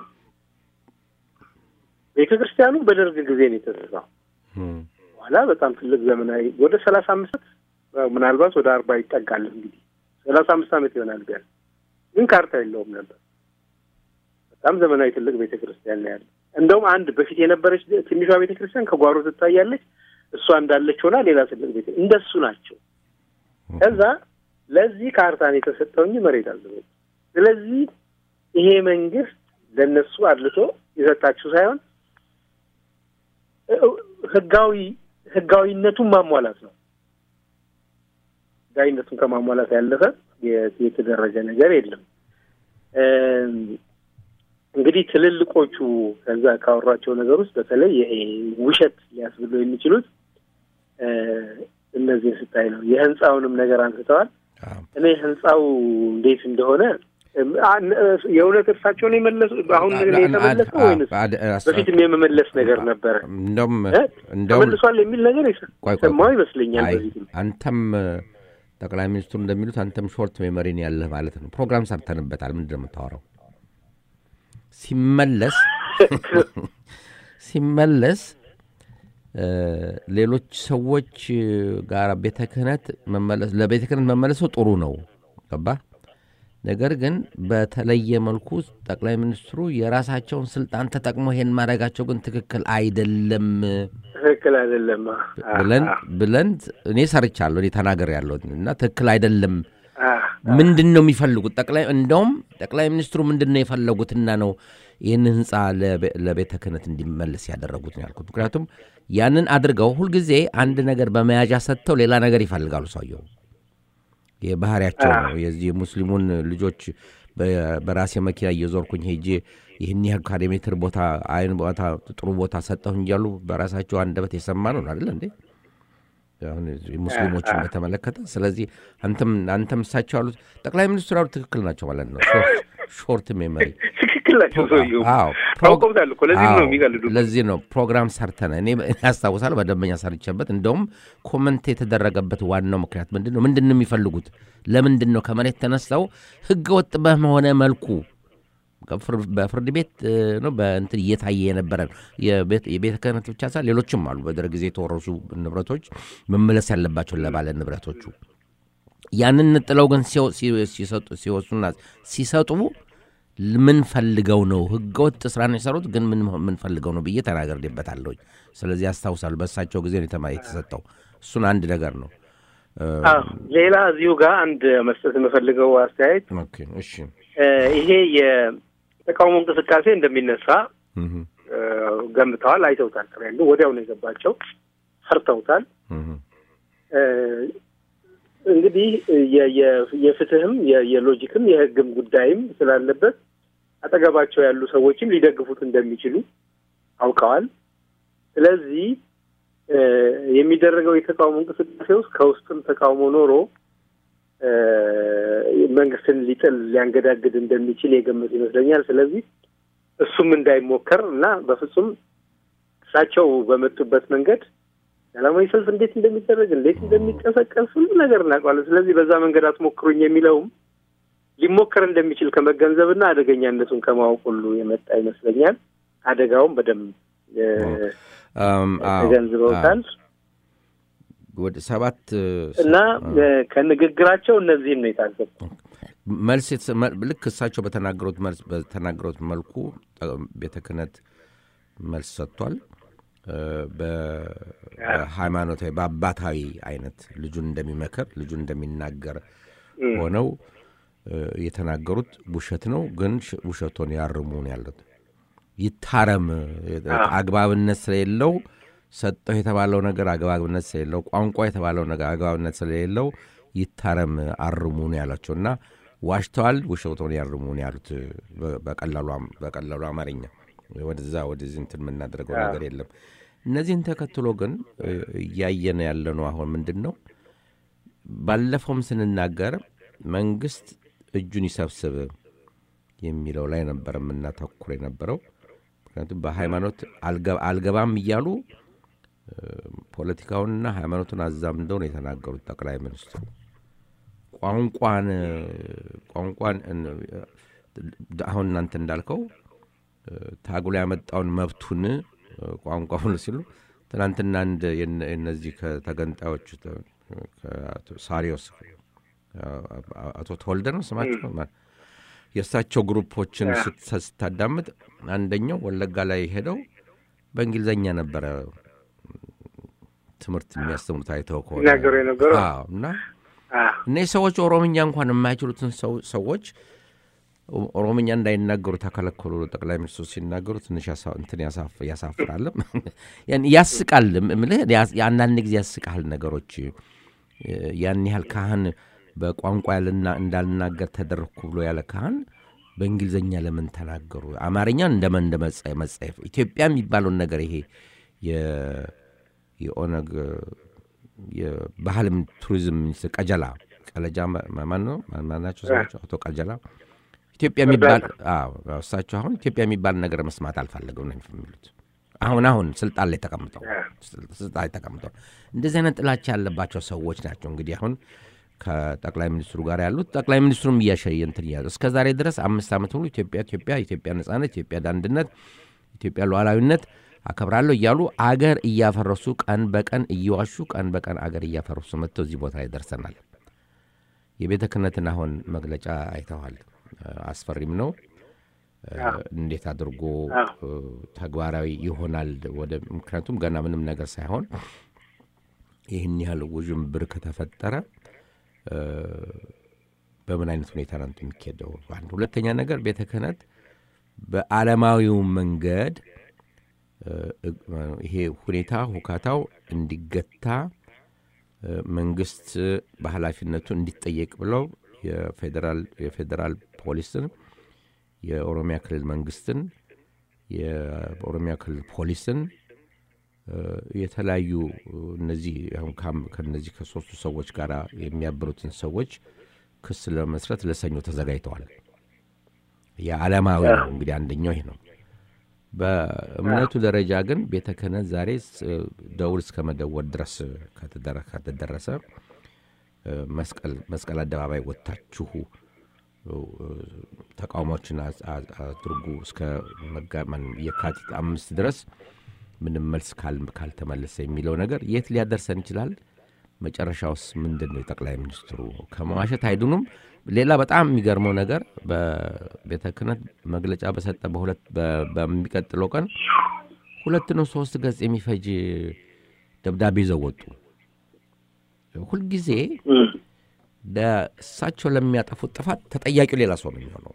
ቤተ ክርስቲያኑ በደርግ ጊዜ ነው የተሰራው። በኋላ በጣም ትልቅ ዘመናዊ ወደ ሰላሳ አምስት ምናልባት ወደ አርባ ይጠጋል እንግዲህ ሰላሳ አምስት ዓመት ይሆናል ቢያንስ። ግን ካርታ የለውም ነበር። በጣም ዘመናዊ ትልቅ ቤተ ክርስቲያን ነው ያለ። እንደውም አንድ በፊት የነበረች ትንሿ ቤተ ክርስቲያን ከጓሮ ትታያለች። እሷ እንዳለች ሆና ሌላ ትልቅ ቤተ እንደሱ ናቸው። ከዛ ለዚህ ካርታን የተሰጠው እንጂ መሬት አልዘበ ስለዚህ ይሄ መንግስት ለእነሱ አድልቶ የሰጣችሁ ሳይሆን ህጋዊ ህጋዊነቱን ማሟላት ነው። ህጋዊነቱን ከማሟላት ያለፈ የተደረገ ነገር የለም። እንግዲህ ትልልቆቹ ከዛ ካወሯቸው ነገር ውስጥ በተለይ ይሄ ውሸት ሊያስብሉ የሚችሉት እነዚህን ስታይ ነው። የህንፃውንም ነገር አንስተዋል። እኔ ህንፃው እንዴት እንደሆነ የእውነት እርሳቸውን የመለሱ አሁን የተመለሰው ወይንስ በፊትም የመመለስ ነገር ነበረ?
እንደውም
ተመልሷል የሚል ነገር ሰማሁ ይመስለኛል። በፊትም
አንተም ጠቅላይ ሚኒስትሩ እንደሚሉት አንተም ሾርት ሜሞሪን ያለህ ማለት ነው። ፕሮግራም ሰርተንበታል። ምንድን ነው የምታወራው? ሲመለስ ሲመለስ ሌሎች ሰዎች ጋር ቤተ ክህነት መመለስ ለቤተ ክህነት መመለሱ ጥሩ ነው ገባ። ነገር ግን በተለየ መልኩ ጠቅላይ ሚኒስትሩ የራሳቸውን ስልጣን ተጠቅሞ ይሄን ማድረጋቸው ግን ትክክል አይደለም
ትክክል አይደለም
ብለን ብለን እኔ ሰርቻለሁ እኔ ተናገር ያለሁት እና ትክክል አይደለም ምንድን ነው የሚፈልጉት? ጠቅላይ እንደውም ጠቅላይ ሚኒስትሩ ምንድን ነው የፈለጉትና ነው ይህን ህንፃ ለቤተ ክህነት እንዲመለስ ያደረጉት ነው ያልኩት። ምክንያቱም ያንን አድርገው ሁልጊዜ አንድ ነገር በመያዣ ሰጥተው ሌላ ነገር ይፈልጋሉ። ሰውየው የባህሪያቸው ነው። የዚህ ሙስሊሙን ልጆች በራሴ መኪና እየዞርኩኝ ሄጄ ይህን ያህል ካሬ ሜትር ቦታ አይን ቦታ ጥሩ ቦታ ሰጠሁኝ እያሉ በራሳቸው አንደበት የሰማ ነው አይደለ እንዴ? አሁን ሙስሊሞችን በተመለከተ ስለዚህ አንተም አንተም እሳቸው ያሉት ጠቅላይ ሚኒስትሩ ያሉት ትክክል ናቸው ማለት ነው። ሾርት ሜሞሪ
ትክክል ናቸው። ሰውየው አውቀውታል እኮ ለዚህ ነው የሚቀልዱ።
ለዚህ ነው ፕሮግራም ሰርተን እኔ ያስታውሳል በደንበኛ ሰርቼበት። እንደውም ኮመንት የተደረገበት ዋናው ምክንያት ምንድን ነው? ምንድን ነው የሚፈልጉት? ለምንድን ነው ከመሬት ተነስተው ህገ ወጥ በሆነ መልኩ በፍርድ ቤት ነው በእንትን እየታየ የነበረ ነው። የቤተ ክህነት ብቻ ሳ ሌሎችም አሉ በደርግ ጊዜ የተወረሱ ንብረቶች መመለስ ያለባቸው ለባለ ንብረቶቹ። ያንን ጥለው ግን ሲወሱና ሲሰጡ ምን ፈልገው ነው ህገወጥ ስራ ነው የሰሩት፣ ግን ምን ፈልገው ነው ብዬ ተናግሬበታለሁኝ። ስለዚህ ያስታውሳሉ በእሳቸው ጊዜ የተሰጠው እሱን አንድ ነገር ነው።
ሌላ እዚሁ ጋር አንድ መስጠት የምፈልገው አስተያየት
እሺ
ይሄ የተቃውሞ እንቅስቃሴ እንደሚነሳ ገምተዋል፣ አይተውታል። ትሬንዱ ወዲያው ነው የገባቸው፣ ፈርተውታል። እንግዲህ የፍትህም የሎጂክም የህግም ጉዳይም ስላለበት አጠገባቸው ያሉ ሰዎችም ሊደግፉት እንደሚችሉ አውቀዋል። ስለዚህ የሚደረገው የተቃውሞ እንቅስቃሴ ውስጥ ከውስጥም ተቃውሞ ኖሮ መንግስትን ሊጥል ሊያንገዳግድ እንደሚችል የገመት ይመስለኛል። ስለዚህ እሱም እንዳይሞከር እና በፍጹም እሳቸው በመጡበት መንገድ ሰላማዊ ሰልፍ እንዴት እንደሚደረግ እንዴት እንደሚቀሰቀስ ሁሉ ነገር እናውቀዋለን። ስለዚህ በዛ መንገድ አትሞክሩኝ የሚለውም ሊሞከር እንደሚችል ከመገንዘብና አደገኛነቱን ከማወቅ ሁሉ የመጣ ይመስለኛል። አደጋውም በደንብ ተገንዝበውታል።
ወደ ሰባት
እና ከንግግራቸው እነዚህን ነው የታዘቡ።
መልስ ልክ እሳቸው በተናገሩት መልስ በተናገሩት መልኩ ቤተ ክህነት መልስ ሰጥቷል። በሃይማኖታዊ በአባታዊ አይነት ልጁን እንደሚመክር ልጁን እንደሚናገር ሆነው የተናገሩት ውሸት ነው፣ ግን ውሸቶን ያርሙ ነው ያሉት። ይታረም አግባብነት ስለሌለው ሰጠው የተባለው ነገር አግባብነት ስለሌለው ቋንቋ የተባለው ነገር አግባብነት ስለሌለው ይታረም አርሙ ነው ያላቸው እና ዋሽተዋል፣ ውሸቶን ያርሙ ነው ያሉት። በቀላሉ አማርኛ ወደዛ ወደዚህ እንትን የምናደርገው ነገር የለም። እነዚህን ተከትሎ ግን እያየን ያለነው አሁን ምንድን ነው? ባለፈውም ስንናገር መንግስት እጁን ይሰብስብ የሚለው ላይ ነበር የምናተኩር የነበረው። ምክንያቱም በሃይማኖት አልገባም እያሉ ፖለቲካውንና ሃይማኖቱን አዛምደው ነው የተናገሩት ጠቅላይ ሚኒስትሩ። ቋንቋን ቋንቋን አሁን እናንተ እንዳልከው ታግሎ ያመጣውን መብቱን ቋንቋውን ሲሉ ትናንትና አንድ እነዚህ ከተገንጣዮች ሳሪዮስ አቶ ተወልደ ነው ስማቸው የእሳቸው ግሩፖችን ስታዳምጥ አንደኛው ወለጋ ላይ ሄደው በእንግሊዝኛ ነበረ ትምህርት የሚያስተምሩት አይተው ከሆነ
ይናገሩ የነበረው
እና እነዚህ ሰዎች ኦሮምኛ እንኳን የማይችሉትን ሰዎች ኦሮምኛ እንዳይናገሩ ተከለከሉ። ጠቅላይ ሚኒስትሩ ሲናገሩ ትንሽ እንትን ያሳፍራልም ያስቃልም። ምልህ አንዳንድ ጊዜ ያስቃል ነገሮች ያን ያህል ካህን በቋንቋ እንዳልናገር ተደረግኩ ብሎ ያለ ካህን በእንግሊዝኛ ለምን ተናገሩ? አማርኛን እንደመን እንደ መጸየፍ ኢትዮጵያ የሚባለውን ነገር ይሄ የኦነግ የባህል ቱሪዝም ሚኒስትር ቀጀላ ቀለጃ ማን ነው ማናቸው ሰቸው አቶ ቀጀላ ኢትዮጵያ የሚባል እሳቸው አሁን ኢትዮጵያ የሚባል ነገር መስማት አልፈለገም ነው የሚሉት። አሁን አሁን ስልጣን ላይ ተቀምጠው ስልጣን ላይ ተቀምጠው እንደዚህ አይነት ጥላቻ ያለባቸው ሰዎች ናቸው እንግዲህ አሁን ከጠቅላይ ሚኒስትሩ ጋር ያሉት ጠቅላይ ሚኒስትሩም እያሸየ እንትን እያሉ እስከ ዛሬ ድረስ አምስት ዓመት ሙሉ ኢትዮጵያ ኢትዮጵያ ኢትዮጵያ ነጻነት፣ ኢትዮጵያ አንድነት፣ ኢትዮጵያ ሉዓላዊነት አከብራለሁ እያሉ አገር እያፈረሱ ቀን በቀን እየዋሹ ቀን በቀን አገር እያፈረሱ መጥተው እዚህ ቦታ ላይ ደርሰናል። የቤተ ክህነትን አሁን መግለጫ አይተዋል። አስፈሪም ነው። እንዴት አድርጎ ተግባራዊ ይሆናል ወደ ምክንያቱም ገና ምንም ነገር ሳይሆን ይህን ያህል ውዥንብር ከተፈጠረ በምን አይነት ሁኔታ ነው የሚካሄደው? አንድ ሁለተኛ ነገር ቤተ ክህነት በዓለማዊው መንገድ ይሄ ሁኔታ ሁካታው እንዲገታ መንግስት በኃላፊነቱ እንዲጠየቅ ብለው የፌዴራል ፖሊስን የኦሮሚያ ክልል መንግስትን የኦሮሚያ ክልል ፖሊስን የተለያዩ እነዚህ ከነዚህ ከሶስቱ ሰዎች ጋር የሚያብሩትን ሰዎች ክስ ለመስረት ለሰኞ ተዘጋጅተዋል። የዓለማዊ ነው እንግዲህ አንደኛው ይህ ነው። በእምነቱ ደረጃ ግን ቤተ ክህነት ዛሬ ደውል እስከ መደወል ድረስ ከተደረሰ መስቀል አደባባይ ወጥታችሁ ተቃውሞችን አድርጉ እስከ የካቲት አምስት ድረስ ምንም መልስ ካልተመለሰ የሚለው ነገር የት ሊያደርሰን ይችላል? መጨረሻውስ ምንድን ነው? የጠቅላይ ሚኒስትሩ ከመዋሸት አይዱኑም። ሌላ በጣም የሚገርመው ነገር በቤተ ክህነት መግለጫ በሰጠ በሁለት በሚቀጥለው ቀን ሁለት ነው ሶስት ገጽ የሚፈጅ ደብዳቤ ይዘው ወጡ። ሁልጊዜ ለእሳቸው ለሚያጠፉት ጥፋት ተጠያቂው ሌላ ሰው ነው የሚሆነው።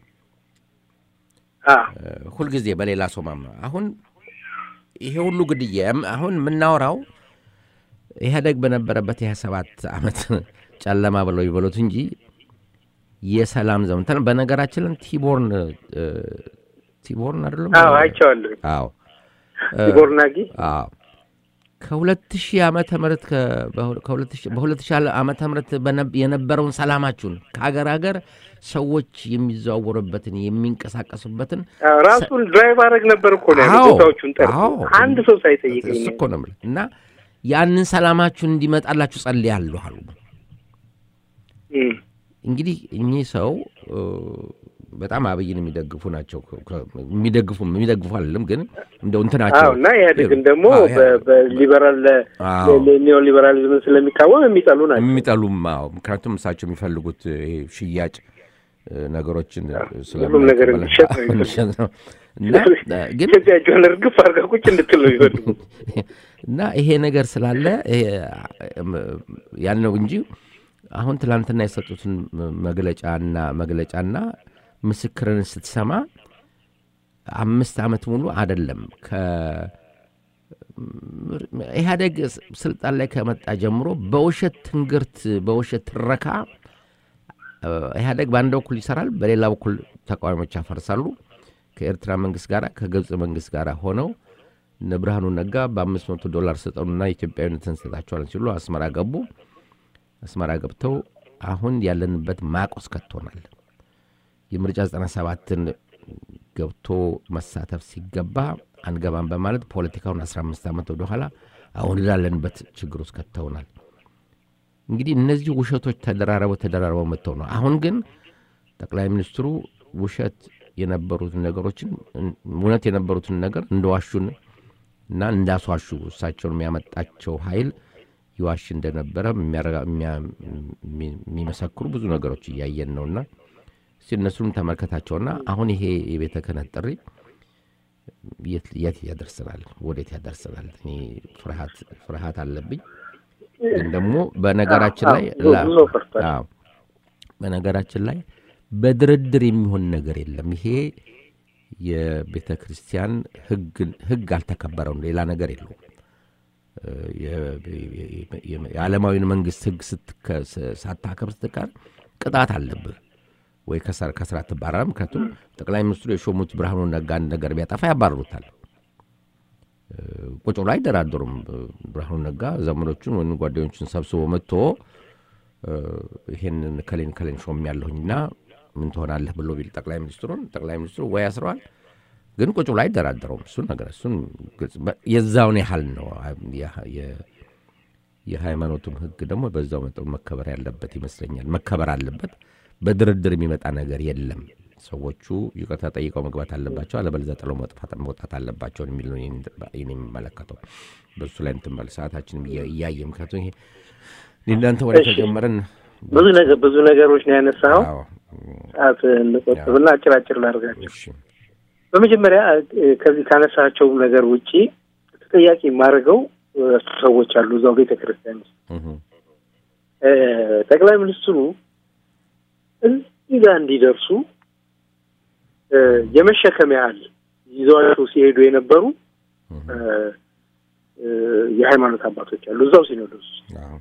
ሁልጊዜ በሌላ ሰው ማምነ አሁን ይሄ ሁሉ ግድያ አሁን የምናወራው ኢህአደግ በነበረበት የሀያ ሰባት ዓመት ጨለማ ብለው ይበሉት እንጂ የሰላም ዘመን ተ- በነገራችን ላይ ቲቦርን እ፣ ቲቦርን አይደለም
አዎ አይቼዋለሁ።
አዎ
ቲቦርናጊ
አዎ ከሁለት ሺህ ዓመተ ምህረት ከ- ከሁለት ሺህ- በሁለት ሺህ ዓመተ ምህረት በነ- የነበረውን ሰላማችሁን ከሀገር ሀገር ሰዎች የሚዘዋወሩበትን የሚንቀሳቀሱበትን
አዎ፣ ራሱን ድራይቭ አደረግ ነበር እኮ ነው ያለው
አዎ፣
ቦታዎቹን ጠርቶ
አዎ።
አንድ ሰው ሳይጠይቀኝ
እሱ እኮ ነው የምልህ። እና ያንን ሰላማችሁን እንዲመጣላችሁ ጸልያለሁ አሉ።
እም፣
እንግዲህ እኚህ ሰው እ፣ በጣም አብይን የሚደግፉ ናቸው። ከ- የሚደግፉ የሚደግፉ አይደለም ግን እንደው እንትናቸው
አዎ እና ኢህአዴግን ደግሞ
አዎ፣
በ- በሊበራል
አዎ።
ኒዮ ሊበራሊዝምን ስለሚቃወም የሚጠሉ ናቸው።
የሚጠሉም አዎ። ምክንያቱም እሳቸው የሚፈልጉት ይሄ ሽያጭ እ፣ ነገሮችን
ሁሉም ነገር እንዲሸጥ ነው የሚፈልጉት።
እንዲሸጥ ነው እና እ፣ ግን
ኢትዮጵያ እጇን እርግፍ አድርጋ ቁጭ እንድትል ነው ይፈልጉ።
እና ይሄ ነገር ስላለ ይሄ ያን ነው እንጂ አሁን ትላንትና የሰጡትን መግለጫና መግለጫና ምስክርን ስትሰማ አምስት ዓመት ሙሉ አይደለም ኢህአዴግ ስልጣን ላይ ከመጣ ጀምሮ በውሸት ትንግርት በውሸት ትረካ እ፣ ኢህአዴግ በአንድ በኩል ይሰራል፣ በሌላ በኩል ተቃዋሚዎች ያፈርሳሉ። ከኤርትራ መንግስት ጋር ከግብፅ መንግስት ጋር ሆነው እነ ብርሃኑ ነጋ በአምስት መቶ ዶላር ስጠኑና ኢትዮጵያዊነትን እንሰጣቸዋለን ሲሉ አስመራ ገቡ። አስመራ ገብተው አሁን ያለንበት ማቆስ ከቶናል። የምርጫ 97ን ገብቶ መሳተፍ ሲገባ አንገባም በማለት ፖለቲካውን 15 ዓመት ወደኋላ አሁን ላለንበት ችግር ውስጥ ከተውናል። እንግዲህ እነዚህ ውሸቶች ተደራረበው ተደራረበው መጥተው ነው። አሁን ግን ጠቅላይ ሚኒስትሩ ውሸት የነበሩትን ነገሮችን እውነት የነበሩትን ነገር እንደዋሹን እና እንዳስዋሹ እሳቸውን የሚያመጣቸው ኃይል ይዋሽ እንደነበረ የሚያረጋ- የሚያ- የሚመሰክሩ ብዙ ነገሮች እያየን ነውና እስቲ እነሱንም ተመልከታቸውና አሁን ይሄ የቤተ ክህነት ጥሪ የት የት ያደርሰናል? ወዴት ያደርሰናል? እኔ ፍርሃት ፍርሃት አለብኝ። ግን ደግሞ በነገራችን ላይ
አዎ፣
ላ-
ብዙ ፈርቷል።
አዎ፣ በነገራችን ላይ በድርድር የሚሆን ነገር የለም። ይሄ የቤተ ክርስቲያን ሕግ- ሕግ አልተከበረውም። ሌላ ነገር የለውም። የ- የ- የ- የዓለማዊን መንግስት ሕግ ስትከ- ሳታከብር ስትቀር ቅጣት አለብህ ወይ ከስራ ከስራ ትባረራለህ። ምክንያቱም ጠቅላይ ሚኒስትሩ የሾሙት ብርሃኑ ነጋ አንድ ነገር ቢያጠፋ ያባርሩታል። ቁጭ ብሎ አይደራደሩም። ብርሃኑ ነጋ ዘመዶቹን ወይም ጓደኞቹን ሰብስቦ መጥቶ እ፣ ይሄንን ከሌን ከሌን ሾም ያለሁኝና ምን ትሆናለህ ብሎ ቢል ጠቅላይ ሚኒስትሩን ጠቅላይ ሚኒስትሩ ወይ ያስረዋል፣ ግን ቁጭ ብሎ አይደራደረውም። እሱን ነገር እሱን ግልጽ በ- የዛውን ያህል ነው። የ- የ- የሃይማኖቱም ህግ ደግሞ በዛው መጠኑ መከበር ያለበት ይመስለኛል። መከበር አለበት። በድርድር የሚመጣ ነገር የለም። ሰዎቹ ይቅርታ ጠይቀው መግባት አለባቸው፣ አለበለዚያ ጥለው መጥፋት መውጣት አለባቸውን የሚል ነው የኔ የሚመለከተው። በሱ ላይ እንትን በል ሰዓታችንም እያ- እያየ ምክንያቱም ይሄ እኔ እናንተ ወደ
እሺ።
ተጀመረን
ብዙ ነገር ብዙ ነገሮች ነው ያነሳኸው።
አዎ፣
ሰዓት እንቆጥብና አጭር አጭር ላድርጋቸው።
እሺ፣
በመጀመሪያ እ፣ ከዚህ ካነሳቸው ነገር ውጪ ተጠያቂ የማደርገው እ፣ ሰዎች አሉ እዛው ቤተ ክርስቲያን ውስጥ
እህ፣
እ፣ ጠቅላይ ሚኒስትሩ እዚህ ጋር እንዲደርሱ እ፣ የመሸከም ያህል ይዘዋቸው ሲሄዱ የነበሩ እ፣ እ፣ የሃይማኖት አባቶች አሉ እዛው ሲኖዶስ ውስጥ
አዎ፣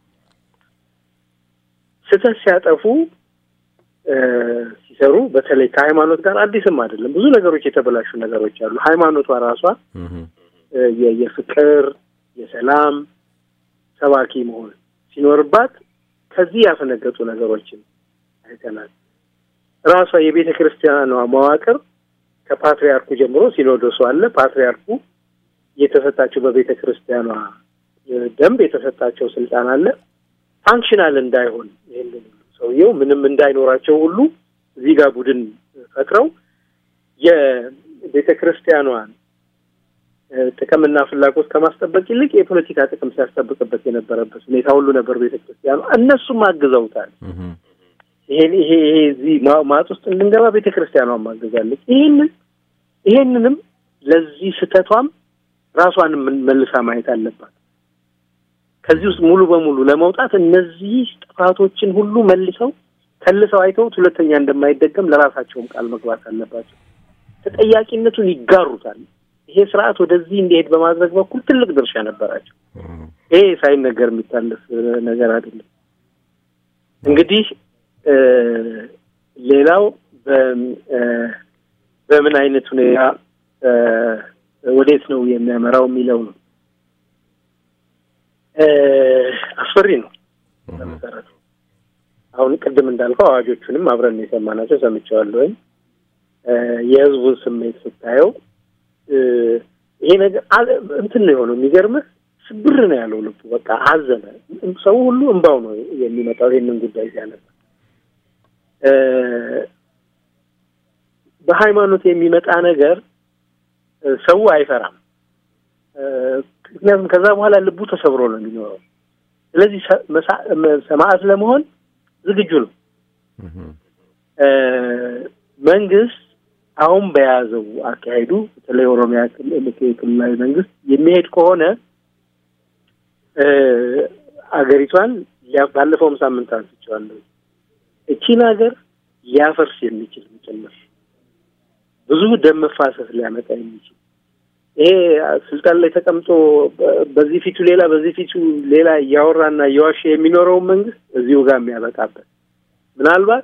ስህተት ሲያጠፉ እ፣ ሲሰሩ በተለይ ከሃይማኖት ጋር አዲስም አይደለም። ብዙ ነገሮች የተበላሹ ነገሮች አሉ። ሃይማኖቷ ራሷ
እህ፣
እ፣ የ- የፍቅር የሰላም ሰባኪ መሆን ሲኖርባት ከዚህ ያፈነገጡ ነገሮችን አይተናል። ራሷ የቤተ ክርስቲያኗ መዋቅር ከፓትሪያርኩ ጀምሮ ሲኖዶሱ አለ። ፓትሪያርኩ የተሰጣቸው በቤተ ክርስቲያኗ እ፣ ደንብ የተሰጣቸው ስልጣን አለ። ፋንክሽናል እንዳይሆን ይህንን ሁሉ ሰውየው ምንም እንዳይኖራቸው ሁሉ እዚህ ጋር ቡድን ፈጥረው የቤተ ክርስቲያኗን እ፣ ጥቅምና ፍላጎት ከማስጠበቅ ይልቅ የፖለቲካ ጥቅም ሲያስጠብቅበት የነበረበት ሁኔታ ሁሉ ነበር። ቤተ ክርስቲያኗ እነሱም አግዘውታል።
እህ፣
ይሄን ይሄ ይሄ እዚህ ማ- ማጥ ውስጥ እንድንገባ ቤተ ክርስቲያኗን ማገዛለች። ይህንን ይሄንንም ለዚህ ስህተቷም ራሷን ምን- መልሳ ማየት አለባት። ከዚህ ውስጥ ሙሉ በሙሉ ለመውጣት እነዚህ ጥፋቶችን ሁሉ መልሰው ከልሰው አይተውት ሁለተኛ እንደማይደገም ለራሳቸውም ቃል መግባት አለባቸው። ተጠያቂነቱን ይጋሩታል። ይሄ ስርዓት ወደዚህ እንዲሄድ በማድረግ በኩል ትልቅ ድርሻ ነበራቸው። ይሄ ሳይነገር የሚታለፍ ነገር አይደለም። እንግዲህ ሌላው በምን አይነት ሁኔታ ወዴት ነው የሚያመራው የሚለው ነው። አስፈሪ ነው በመሰረቱ። አሁን ቅድም እንዳልከው አዋጆቹንም አብረን የሰማናቸው ሰምቼዋለሁ። ወይም የህዝቡን ስሜት ስታየው ይሄ ነገር እንትን ነው የሆነው። የሚገርምህ ስብር ነው ያለው ልቡ። በቃ አዘነ። ሰው ሁሉ እንባው ነው የሚመጣው ይሄንን ጉዳይ ሲያነሳ። በሃይማኖት የሚመጣ ነገር ሰው አይፈራም። ምክንያቱም ከዛ በኋላ ልቡ ተሰብሮ ነው የሚኖረው። ስለዚህ ሰማዕት ለመሆን ዝግጁ ነው። መንግስት አሁን በያዘው አካሄዱ በተለይ ኦሮሚያ ክልላዊ መንግስት የሚሄድ ከሆነ አገሪቷን ባለፈውም ሳምንት አንስቼዋለሁ። እቺን ሀገር ሊያፈርስ የሚችል ጭምር ብዙ ደም መፋሰስ ሊያመጣ የሚችል ይሄ ስልጣን ላይ ተቀምጦ በዚህ ፊቱ ሌላ በዚህ ፊቱ ሌላ እያወራና እየዋሸ የሚኖረውን መንግስት እዚሁ ጋር የሚያበቃበት ምናልባት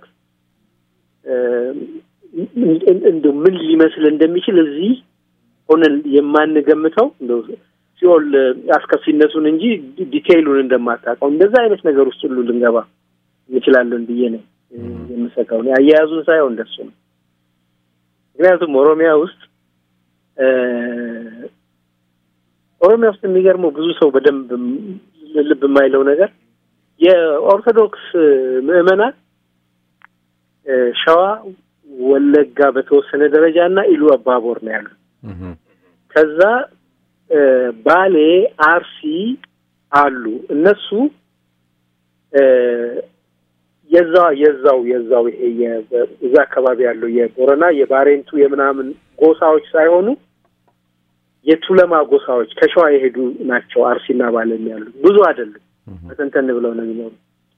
እንደ ምን ሊመስል እንደሚችል እዚህ ሆነን የማንገምተው እንደው ሲኦል አስከፊነቱን እንጂ ዲቴይሉን እንደማታውቀው እንደዛ አይነት ነገር ውስጥ ሁሉ ልንገባ እንችላለን ብዬ ነው የምሰጋው። አያያዙን ሳይሆን እንደሱ ነው። ምክንያቱም ኦሮሚያ ውስጥ ኦሮሚያ ውስጥ የሚገርመው ብዙ ሰው በደንብ ልብ የማይለው ነገር የኦርቶዶክስ ምዕመናን ሸዋ፣ ወለጋ በተወሰነ ደረጃ እና ኢሉ አባቦር ነው ያሉት። ከዛ ባሌ፣ አርሲ አሉ። እነሱ የዛው የዛው የዛው ይሄ እዛ አካባቢ ያለው የቦረና የባሬንቱ የምናምን ጎሳዎች ሳይሆኑ የቱለማ ጎሳዎች ከሸዋ የሄዱ ናቸው። አርሲና ባሌም ያሉ ብዙ አይደሉም። በተንተን ብለው ነው የሚኖሩ።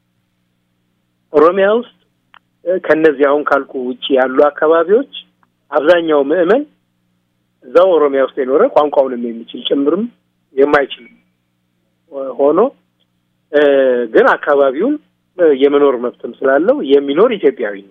ኦሮሚያ ውስጥ ከነዚህ አሁን ካልኩ ውጭ ያሉ አካባቢዎች አብዛኛው ምዕመን እዛው ኦሮሚያ ውስጥ የኖረ ቋንቋውንም የሚችል ጭምርም የማይችል ሆኖ ግን አካባቢውን የመኖር መብትም ስላለው የሚኖር ኢትዮጵያዊ ነው።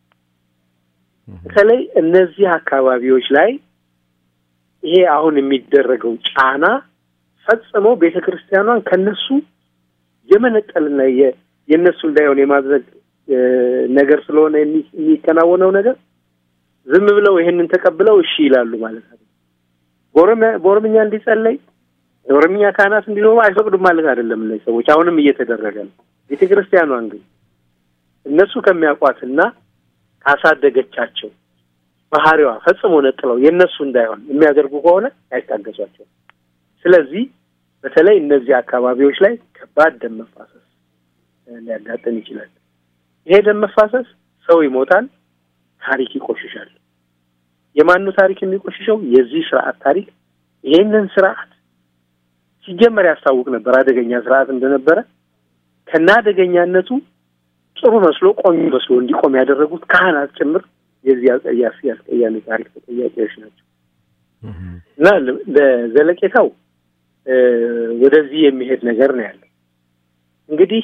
በተለይ እነዚህ አካባቢዎች ላይ ይሄ አሁን የሚደረገው ጫና ፈጽሞ ቤተ ክርስቲያኗን ከነሱ የመነጠልና የእነሱ እንዳይሆን የማድረግ ነገር ስለሆነ የሚከናወነው ነገር ዝም ብለው ይሄንን ተቀብለው እሺ ይላሉ ማለት ነው። በኦሮምኛ እንዲጸለይ የኦሮምኛ ካህናት እንዲኖሩ አይፈቅዱም ማለት አይደለም። እነዚህ ሰዎች አሁንም እየተደረገ ነው። ቤተ ክርስቲያኗን ግን እነሱ ከሚያውቋትና ካሳደገቻቸው ባህሪዋ ፈጽሞ ነጥለው የእነሱ እንዳይሆን የሚያደርጉ ከሆነ አይታገሷቸው። ስለዚህ በተለይ እነዚህ አካባቢዎች ላይ ከባድ ደም መፋሰስ ሊያጋጥም ይችላል። ይሄ ደም መፋሰስ ሰው ይሞታል፣ ታሪክ ይቆሽሻል። የማኑ ታሪክ የሚቆሽሸው? የዚህ ስርዓት ታሪክ። ይሄንን ስርዓት ሲጀመር ያስታውቅ ነበር አደገኛ ስርዓት እንደነበረ ከና አደገኛነቱ ጥሩ መስሎ ቆሚ መስሎ እንዲቆም ያደረጉት ካህናት ጭምር የዚህ ያስቀያሚ ታሪክ ተጠያቂዎች ናቸው እና ለዘለቄታው ወደዚህ የሚሄድ ነገር ነው ያለው። እንግዲህ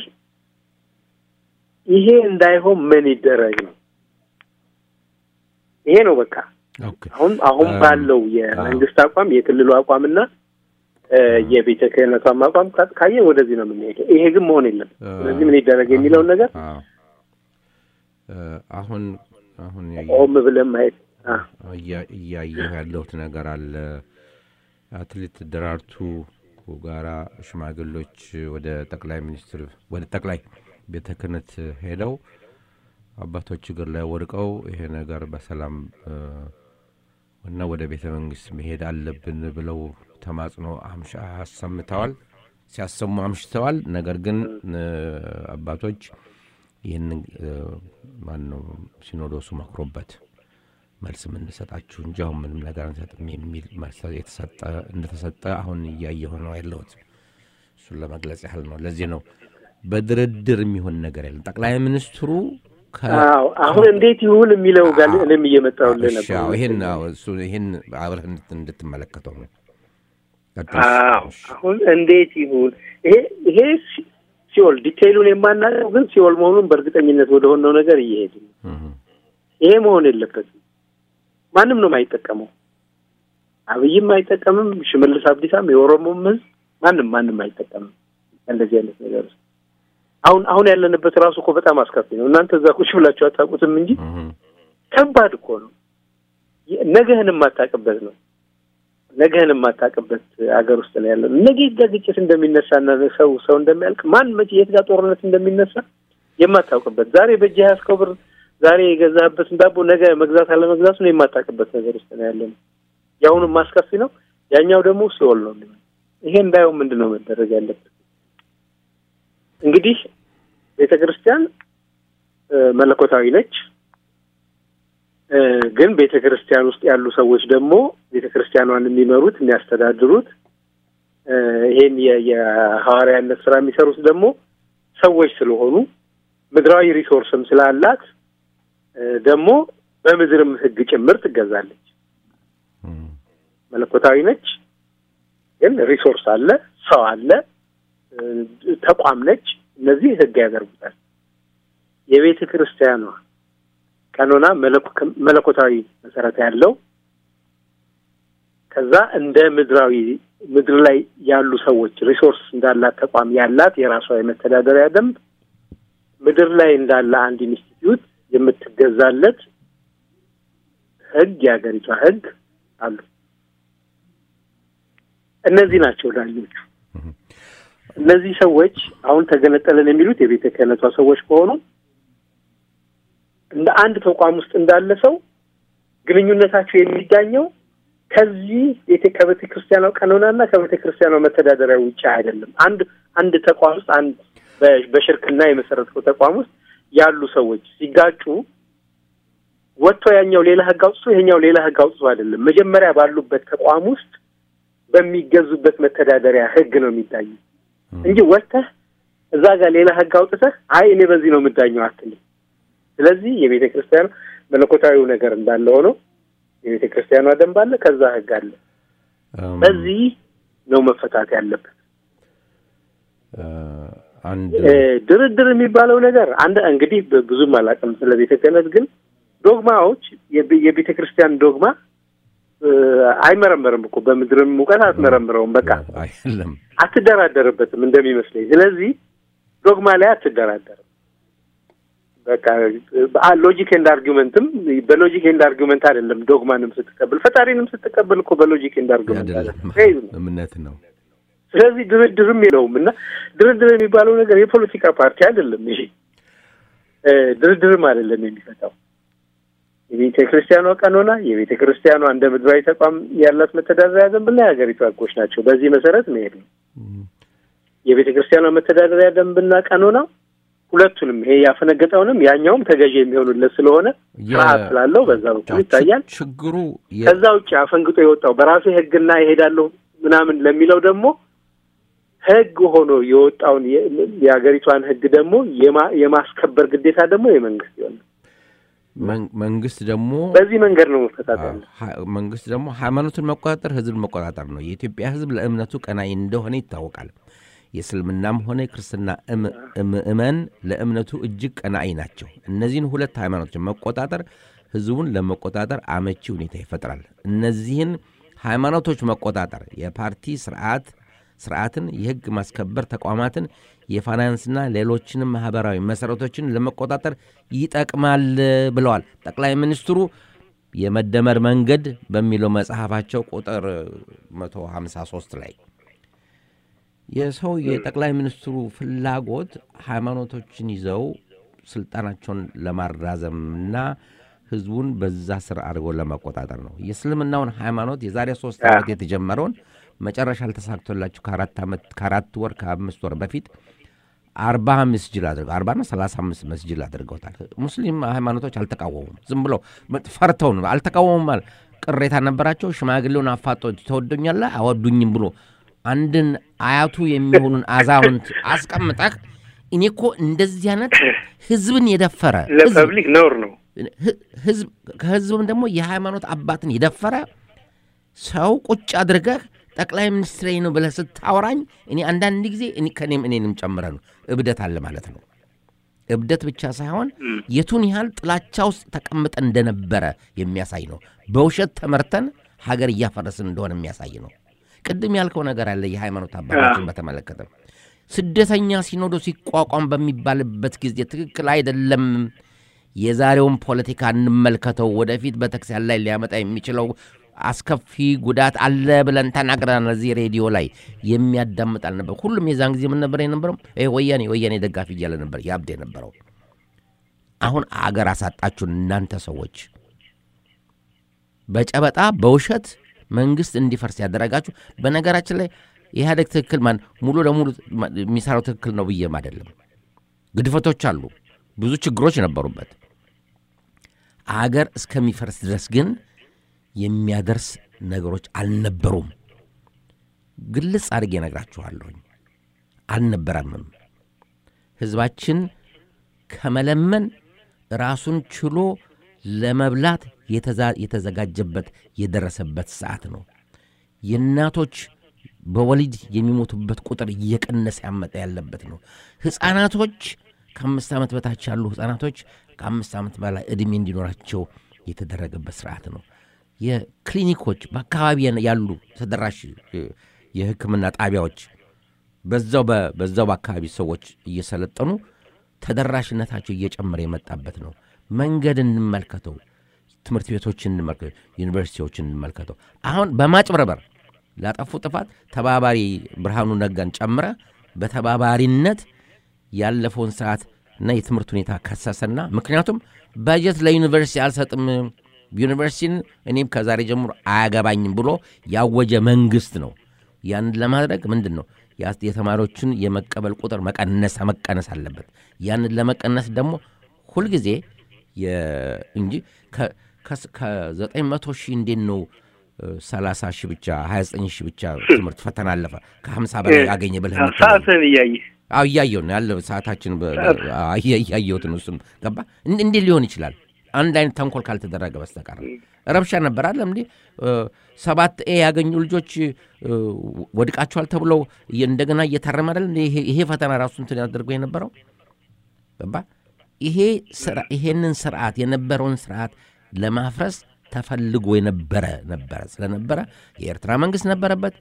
ይሄ እንዳይሆን ምን ይደረግ ነው? ይሄ ነው በቃ አሁን አሁን ባለው የመንግስት አቋም የክልሉ አቋምና የቤተ ክህነቷም አቋም ካየ ወደዚህ ነው የምንሄደው። ይሄ ግን መሆን የለም። ስለዚህ ምን ይደረግ የሚለውን ነገር
አሁን አሁን
ቆም ብለን ማየት
እያየሁ ያለሁት ነገር አለ። አትሌት ደራርቱ ጋራ ሽማግሎች ወደ ጠቅላይ ሚኒስትር ወደ ጠቅላይ ቤተ ክህነት ሄደው አባቶች እግር ላይ ወድቀው ይሄ ነገር በሰላም እና ወደ ቤተ መንግስት መሄድ አለብን ብለው ተማጽኖ አሰምተዋል፣ ሲያሰሙ አምሽተዋል። ነገር ግን አባቶች ይህንን ማን ነው ሲኖዶሱ መክሮበት መልስ የምንሰጣችሁ እንጂ አሁን ምንም ነገር አንሰጥም የሚል መልስ የተሰጠ እንደተሰጠ አሁን እያየሁ ነው ያለሁት። እሱን ለመግለጽ ያህል ነው። ለዚህ ነው በድርድር የሚሆን ነገር የለም። ጠቅላይ ሚኒስትሩ
አሁን እንዴት ይሁን የሚለው ጋር እኔም እየመጣሁልህ ነበር።
ይህን ይህን አብረህ እንድትመለከተው ነው። ቀጥል።
አዎ አሁን እንዴት ይሁን ይሄ ይሄ ሲ- ሲኦል ዲቴይሉን የማናውቀው ግን ሲኦል መሆኑን በእርግጠኝነት ወደ ሆነው ነገር እየሄድን ነው።
እህ፣
ይሄ መሆን የለበትም። ማንም ነው የማይጠቀመው። አብይም አይጠቀምም፣ ሽመልስ አብዲሳም፣ የኦሮሞም ህዝብ ማንም ማንም አይጠቀምም እንደዚህ አይነት ነገር ውስጥ። አሁን አሁን ያለንበት ራሱ እኮ በጣም አስከፊ ነው። እናንተ እዛ ቁጭ ብላችሁ አታውቁትም እንጂ
እህ፣
ከባድ እኮ ነው። የ- ነገህን የማታውቅበት ነው። ነገህን የማታውቅበት ሀገር ውስጥ ነው ያለው። ነገ የት ጋር ግጭት እንደሚነሳና ሰው ሰው እንደሚያልቅ ማን መቼ የት ጋር ጦርነት እንደሚነሳ የማታውቅበት ዛሬ በእጅ ያዝከው ብር ዛሬ የገዛህበትን ዳቦ ነገ መግዛት አለመግዛቱን የማታውቅበት ነገር ውስጥ ነው ያለ ነው። የአሁኑም አስከፊ ነው። ያኛው ደግሞ ሲኦል ነው የሚሆነው። ይሄ እንዳይሆን ምንድን ነው መደረግ ያለበት? እንግዲህ ቤተ ክርስቲያን እ፣ መለኮታዊ ነች። እ፣ ግን ቤተ ክርስቲያን ውስጥ ያሉ ሰዎች ደግሞ ቤተ ክርስቲያኗን የሚመሩት የሚያስተዳድሩት እ፣ ይሄን የ- የሐዋርያነት ስራ የሚሰሩት ደግሞ ሰዎች ስለሆኑ ምድራዊ ሪሶርስም ስላላት እ፣ ደግሞ በምድርም ሕግ ጭምር ትገዛለች።
እህ፣
መለኮታዊ ነች፣ ግን ሪሶርስ አለ፣ ሰው አለ፣ እ፣ ተቋም ነች። እነዚህ ሕግ ያደርጉታል። የቤተ ክርስቲያኗ ቀኖና መለኮ- መለኮታዊ መሰረት ያለው ከዛ እንደ ምድራዊ ምድር ላይ ያሉ ሰዎች ሪሶርስ እንዳላት ተቋም ያላት የራሷ የመተዳደሪያ ደንብ ምድር ላይ እንዳለ አንድ ኢንስቲትዩት የምትገዛለት ህግ የሀገሪቷ ህግ አሉ። እነዚህ ናቸው ዳኞቹ። እነዚህ ሰዎች አሁን ተገነጠለን የሚሉት የቤተ ክህነቷ ሰዎች ከሆኑ እንደ አንድ ተቋም ውስጥ እንዳለ ሰው ግንኙነታቸው የሚዳኘው ከዚህ ቤተ ከቤተ ክርስቲያኗ ቀኖናና ከቤተ ክርስቲያኗ መተዳደሪያ ውጭ አይደለም። አንድ አንድ ተቋም ውስጥ አንድ በ- በሽርክና የመሰረተው ተቋም ውስጥ ያሉ ሰዎች ሲጋጩ ወጥቶ ያኛው ሌላ ህግ አውጥቶ ይሄኛው ሌላ ህግ አውጥቶ አይደለም። መጀመሪያ ባሉበት ተቋም ውስጥ በሚገዙበት መተዳደሪያ ህግ ነው የሚዳኙ እንጂ ወጥተህ እዛ ጋር ሌላ ህግ አውጥተህ አይ እኔ በዚህ ነው የምዳኘው አትልም። ስለዚህ የቤተ ክርስቲያን መለኮታዊው ነገር እንዳለ ሆኖ የቤተ ክርስቲያኗ ደንብ አለ፣ ከዛ ህግ አለ።
እም፣
በዚህ ነው መፈታት ያለበት።
እ፣ አንድ
እ፣ ድርድር የሚባለው ነገር አንድ እንግዲህ ብ- ብዙም አላውቅም ስለ ቤተ ክህነት፣ ግን ዶግማዎች የቤ- የቤተ ክርስቲያን ዶግማ እ፣ አይመረመርም እኮ በምድርም እውቀት አትመረምረውም። በቃ
አይደለም
አትደራደርበትም እንደሚመስለኝ። ስለዚህ ዶግማ ላይ አትደራደርም። በቃ ሎጂክ ኤንድ አርጊመንትም በሎጂክ ኤንድ አርጊመንት አይደለም። ዶግማንም ስትቀበል ፈጣሪንም ስትቀበል እኮ በሎጂክ ኤንድ አርጊመንት
አይደለም
አይደለም።
እምነት ነው።
ስለዚህ ድርድርም የለውም እና ድርድር የሚባለው ነገር የፖለቲካ ፓርቲ አይደለም። ይሄ እ፣ ድርድርም አይደለም የሚፈታው የቤተ ክርስቲያኗ ቀኖና፣ የቤተ ክርስቲያኗ እንደ ምድራዊ ተቋም ያላት መተዳደሪያ ደንብና የሀገሪቱ ህጎች ናቸው። በዚህ መሰረት መሄድ ነው። የቤተ ክርስቲያኗ መተዳደሪያ ደንብና ቀኖና ሁለቱንም ይሄ ያፈነገጠውንም ያኛውም ተገዢ የሚሆኑለት ስለሆነ ስርዓት ስላለው በዛ በኩል ይታያል።
ችግሩ የ-
ከዛ ውጭ አፈንግጦ የወጣው በራሴ ህግና ይሄዳለሁ ምናምን ለሚለው ደግሞ ህግ ሆኖ የወጣውን የ- የሀገሪቷን ህግ ደግሞ የማ- የማስከበር ግዴታ ደግሞ የመንግስት ይሆናል።
መን- መንግስት ደግሞ
በዚህ መንገድ ነው መፈታት ያለ
ሀ- መንግስት ደግሞ ሃይማኖትን መቆጣጠር ህዝብን መቆጣጠር ነው። የኢትዮጵያ ህዝብ ለእምነቱ ቀናይ እንደሆነ ይታወቃል። የእስልምናም ሆነ የክርስትና እም- ምእመን ለእምነቱ እጅግ ቀናኢ ናቸው። እነዚህን ሁለት ሃይማኖቶችን መቆጣጠር ህዝቡን ለመቆጣጠር አመቺ ሁኔታ ይፈጥራል። እነዚህን ሃይማኖቶች መቆጣጠር የፓርቲ ስርዓት ስርዓትን፣ የህግ ማስከበር ተቋማትን፣ የፋይናንስና ሌሎችንም ማህበራዊ መሰረቶችን ለመቆጣጠር ይጠቅማል ብለዋል ጠቅላይ ሚኒስትሩ የመደመር መንገድ በሚለው መጽሐፋቸው ቁጥር 153 ላይ የሰው የጠቅላይ ሚኒስትሩ ፍላጎት ሃይማኖቶችን ይዘው ስልጣናቸውን ለማራዘምና ህዝቡን በዛ ስር አድርገው ለመቆጣጠር ነው። የእስልምናውን ሃይማኖት የዛሬ ሶስት ዓመት የተጀመረውን መጨረሻ አልተሳክቶላቸው ከአራት ዓመት ከአራት ወር ከአምስት ወር በፊት አርባ መስጅድ አድርገው አርባና ሰላሳ አምስት መስጅድ አድርገውታል። ሙስሊም ሃይማኖቶች አልተቃወሙም። ዝም ብለው ፈርተው ነው አልተቃወሙም። ማለት ቅሬታ ነበራቸው። ሽማግሌውን አፋጦ ተወዶኛለህ አወዱኝም ብሎ አንድን አያቱ የሚሆኑን አዛውንት አስቀምጠህ እኔ እኮ እንደዚህ አይነት ህዝብን የደፈረ ህዝብ
ለፐብሊክ ነውር ነው።
ህዝብ ከህዝብም ደግሞ የሃይማኖት አባትን የደፈረ ሰው ቁጭ አድርገህ ጠቅላይ ሚኒስትሬ ነው ብለህ ስታወራኝ እኔ አንዳንድ ጊዜ እኔ ከእኔም እኔንም ጨምረ ነው እብደት አለ ማለት ነው። እብደት ብቻ ሳይሆን የቱን ያህል ጥላቻ ውስጥ ተቀምጠ እንደነበረ የሚያሳይ ነው። በውሸት ተመርተን ሀገር እያፈረስን እንደሆነ የሚያሳይ ነው። ቅድም ያልከው ነገር አለ የሃይማኖት አባቶችን በተመለከተ ስደተኛ ሲኖዶስ ሲቋቋም በሚባልበት ጊዜ ትክክል አይደለም። የዛሬውን ፖለቲካ እንመልከተው። ወደፊት ቤተክርስቲያን ላይ ሊያመጣ የሚችለው አስከፊ ጉዳት አለ ብለን ተናግረናል። እዚህ ሬዲዮ ላይ የሚያዳምጥ አልነበር። ሁሉም የዛን ጊዜ ምን ነበር የነበረው? ይሄ ወያኔ ወያኔ ደጋፊ እያለ ነበር ያብድ የነበረው። አሁን አገር አሳጣችሁን እናንተ ሰዎች በጨበጣ በውሸት መንግስት እንዲፈርስ ያደረጋችሁ። በነገራችን ላይ ኢህአዴግ ትክክል ማን ሙሉ ለሙሉ የሚሰራው ትክክል ነው ብዬም አይደለም። ግድፈቶች አሉ፣ ብዙ ችግሮች ነበሩበት። አገር እስከሚፈርስ ድረስ ግን የሚያደርስ ነገሮች አልነበሩም። ግልጽ አድርጌ እነግራችኋለሁኝ፣ አልነበረምም። ህዝባችን ከመለመን ራሱን ችሎ ለመብላት የተዘጋጀበት የደረሰበት ሰዓት ነው። የእናቶች በወሊድ የሚሞቱበት ቁጥር እየቀነሰ ያመጣ ያለበት ነው። ሕፃናቶች ከአምስት ዓመት በታች ያሉ ሕፃናቶች ከአምስት ዓመት በላይ ዕድሜ እንዲኖራቸው የተደረገበት ስርዓት ነው። የክሊኒኮች በአካባቢ ያሉ ተደራሽ የሕክምና ጣቢያዎች በዛው በዛው በአካባቢ ሰዎች እየሰለጠኑ ተደራሽነታቸው እየጨመረ የመጣበት ነው። መንገድ እንመልከተው፣ ትምህርት ቤቶችን እንመልከተው፣ ዩኒቨርሲቲዎችን እንመልከተው። አሁን በማጭበርበር ላጠፉ ጥፋት ተባባሪ ብርሃኑ ነጋን ጨምረ በተባባሪነት ያለፈውን ስርዓት እና የትምህርት ሁኔታ ከሰሰና ምክንያቱም በጀት ለዩኒቨርሲቲ አልሰጥም ዩኒቨርሲቲን እኔም ከዛሬ ጀምሮ አያገባኝም ብሎ ያወጀ መንግስት ነው። ያንን ለማድረግ ምንድን ነው የተማሪዎችን የመቀበል ቁጥር መቀነስ መቀነስ አለበት። ያንን ለመቀነስ ደግሞ ሁልጊዜ እንጂ ከዘጠኝ መቶ ሺህ እንዴት ነው ሰላሳ ሺህ ብቻ ሀያ ዘጠኝ ሺህ ብቻ ትምህርት ፈተና አለፈ ከሀምሳ በላይ ያገኘ ብለህ
ሰዓትን እያየ
አዎ እያየው ነው ያለ ሰዓታችን እያየሁት ነው። እሱም ገባ እንዴት ሊሆን ይችላል? አንድ አይነት ተንኮል ካልተደረገ በስተቀር ረብሻ ነበር አለም እንዴ ሰባት ኤ ያገኙ ልጆች ወድቃቸዋል ተብለው እንደገና እየታረመ አይደል ይሄ ፈተና ራሱ እንትን ያደርገው የነበረው ገባ ይሄ ይሄንን ስርዓት የነበረውን ስርዓት ለማፍረስ ተፈልጎ የነበረ ነበረ ስለነበረ የኤርትራ መንግስት ነበረበት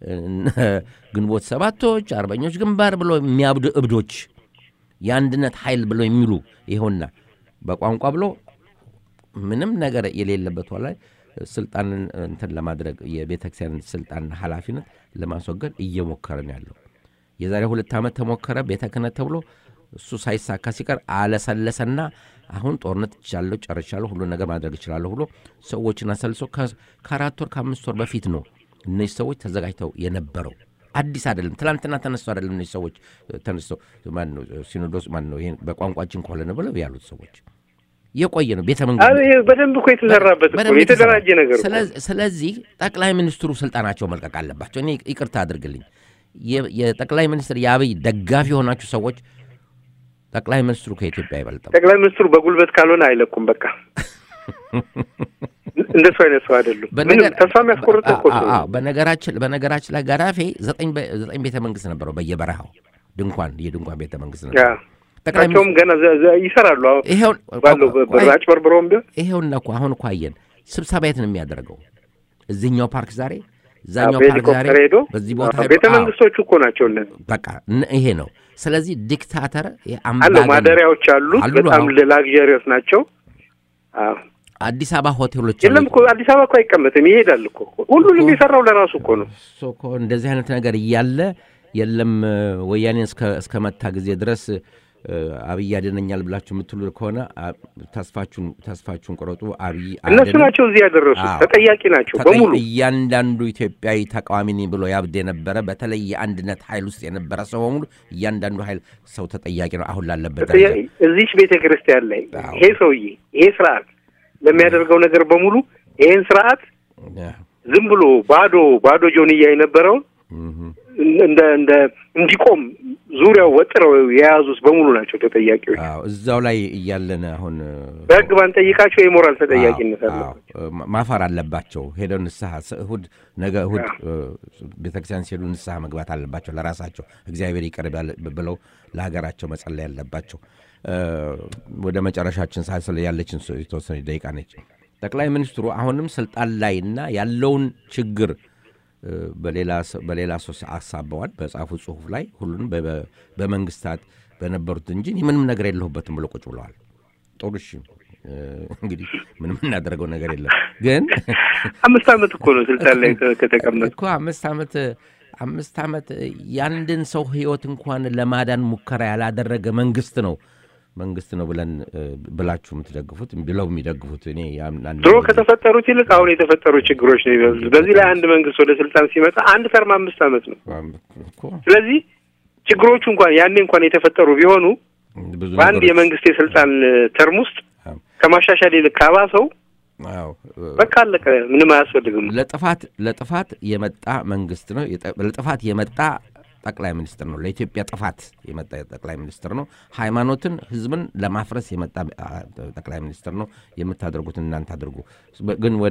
ግንቦት ሰባቶች አርበኞች ግንባር ብሎ የሚያብዱ እብዶች የአንድነት ኃይል ብሎ የሚሉ ይሆንና በቋንቋ ብሎ ምንም ነገር የሌለበት ላይ ስልጣንን እንትን ለማድረግ የቤተክርስቲያን ስልጣንና ኃላፊነት ለማስወገድ እየሞከረን ያለው የዛሬ ሁለት ዓመት ተሞከረ ቤተ ክህነት ተብሎ እሱ ሳይሳካ ሲቀር አለሰለሰና አሁን ጦርነት ይቻለሁ ጨርሻለሁ ሁሉን ነገር ማድረግ እችላለሁ ብሎ ሰዎችን አሰልሶ ከአራት ወር ከአምስት ወር በፊት ነው እነዚህ ሰዎች ተዘጋጅተው የነበረው አዲስ አይደለም። ትላንትና ተነስቶ አይደለም እነዚህ ሰዎች ተነስተው ማነው ሲኖዶስ ማነው ይሄን በቋንቋችን ከሆነ ብለው ያሉት ሰዎች የቆየ ነው። ቤተ መንግስት
በደንብ እኮ የተሰራበት እኮ የተደራጀ ነገር።
ስለዚህ ጠቅላይ ሚኒስትሩ ስልጣናቸው መልቀቅ አለባቸው። እኔ ይቅርታ አድርግልኝ፣ የጠቅላይ ሚኒስትር የአብይ ደጋፊ የሆናችሁ ሰዎች ጠቅላይ ሚኒስትሩ ከኢትዮጵያ አይበልጥም።
ጠቅላይ ሚኒስትሩ በጉልበት ካልሆነ አይለቁም። በቃ እንደሱ አይነት ሰው አይደሉም። ምንም ተስፋ የሚያስቆርጥ እኮ
በነገራችን በነገራችን ላይ ጋዳፌ ዘጠኝ ቤተ መንግስት ነበረው በየበረሃው ድንኳን የድንኳን ቤተ መንግስት ነበር።
ጠቅላቸውም ገና ይሰራሉ። ባለው አጭበርብረውም ቢሆን
ይሄውና እኮ አሁን እኮ አየን። ስብሰባ የት ነው የሚያደርገው? እዚህኛው ፓርክ ዛሬ፣ እዛኛው ፓርክ ዛሬ፣
ሄዶ
በዚህ ቦታ
ቤተ መንግስቶቹ እኮ ናቸው እነዚህ።
በቃ ይሄ ነው። ስለዚህ ዲክታተር
አለው ማደሪያዎች አሉት። በጣም ላግዠሪዮስ ናቸው።
አዲስ አበባ ሆቴሎች
የለም እኮ አዲስ አበባ እኮ አይቀመጥም፣ ይሄዳል እኮ ሁሉንም የሰራው ለራሱ እኮ ነው።
እኮ እንደዚህ አይነት ነገር እያለ የለም ወያኔን እስከ መታ ጊዜ ድረስ አብይ ያድነኛል ብላችሁ የምትሉ ከሆነ ተስፋችሁን ተስፋችሁን ቁረጡ። አብይ
እነሱ ናቸው እዚህ ያደረሱ ተጠያቂ ናቸው በሙሉ።
እያንዳንዱ ኢትዮጵያዊ ተቃዋሚ ነኝ ብሎ ያብድ የነበረ በተለይ የአንድነት ኃይል ውስጥ የነበረ ሰው በሙሉ እያንዳንዱ ኃይል ሰው ተጠያቂ ነው። አሁን ላለበት
እዚች ቤተ ክርስቲያን ላይ ይሄ ሰውዬ ይሄ ስርዓት ለሚያደርገው ነገር በሙሉ ይሄን ስርዓት ዝም ብሎ ባዶ ባዶ ጆንያ የነበረውን እንደ እንደ እንዲቆም ዙሪያው ወጥረው የያዙት በሙሉ ናቸው ተጠያቂዎች።
አዎ እዛው ላይ እያለን አሁን
በህግ ባንጠይቃቸው የሞራል ተጠያቂነት አለ።
ማፈር አለባቸው። ሄደው ንስሐ እሁድ ነገ እሁድ ቤተክርስቲያን ሲሄዱ ንስሐ መግባት አለባቸው። ለራሳቸው እግዚአብሔር ይቅር ብለው ለሀገራቸው መጸለይ አለባቸው። ወደ መጨረሻችን ሳስለ ያለችን የተወሰነ ደቂቃ ነች። ጠቅላይ ሚኒስትሩ አሁንም ስልጣን ላይና ያለውን ችግር በሌላ ሰው አሳበዋል። በጻፉ ጽሁፍ ላይ ሁሉንም በመንግስታት በነበሩት እንጂ ምንም ነገር የለሁበትም ብሎ ቁጭ ብለዋል። ጥሩ እሺ፣ እንግዲህ ምንም እናደርገው ነገር የለም። ግን
አምስት ዓመት እኮ ነው ስልጣን ላይ ከተቀመጡ
እኮ አምስት ዓመት አምስት ዓመት የአንድን ሰው ህይወት እንኳን ለማዳን ሙከራ ያላደረገ መንግስት ነው መንግስት ነው ብለን ብላችሁ የምትደግፉት ብለው የሚደግፉት እኔ
ድሮ ከተፈጠሩት ይልቅ አሁን የተፈጠሩ ችግሮች ነው የሚመስሉት። በዚህ ላይ አንድ መንግስት ወደ ስልጣን ሲመጣ አንድ ተርም አምስት ዓመት ነው። ስለዚህ ችግሮቹ እንኳን ያኔ እንኳን የተፈጠሩ ቢሆኑ በአንድ የመንግስት የስልጣን ተርም ውስጥ ከማሻሻል ይልቅ ካባሰው በቃ አለቀ። ምንም አያስፈልግም።
ለጥፋት ለጥፋት የመጣ መንግስት ነው። ለጥፋት የመጣ ጠቅላይ ሚኒስትር ነው። ለኢትዮጵያ ጥፋት የመጣ ጠቅላይ ሚኒስትር ነው። ሃይማኖትን፣ ህዝብን ለማፍረስ የመጣ ጠቅላይ ሚኒስትር ነው። የምታደርጉትን እናንተ አድርጉ። ግን ወደ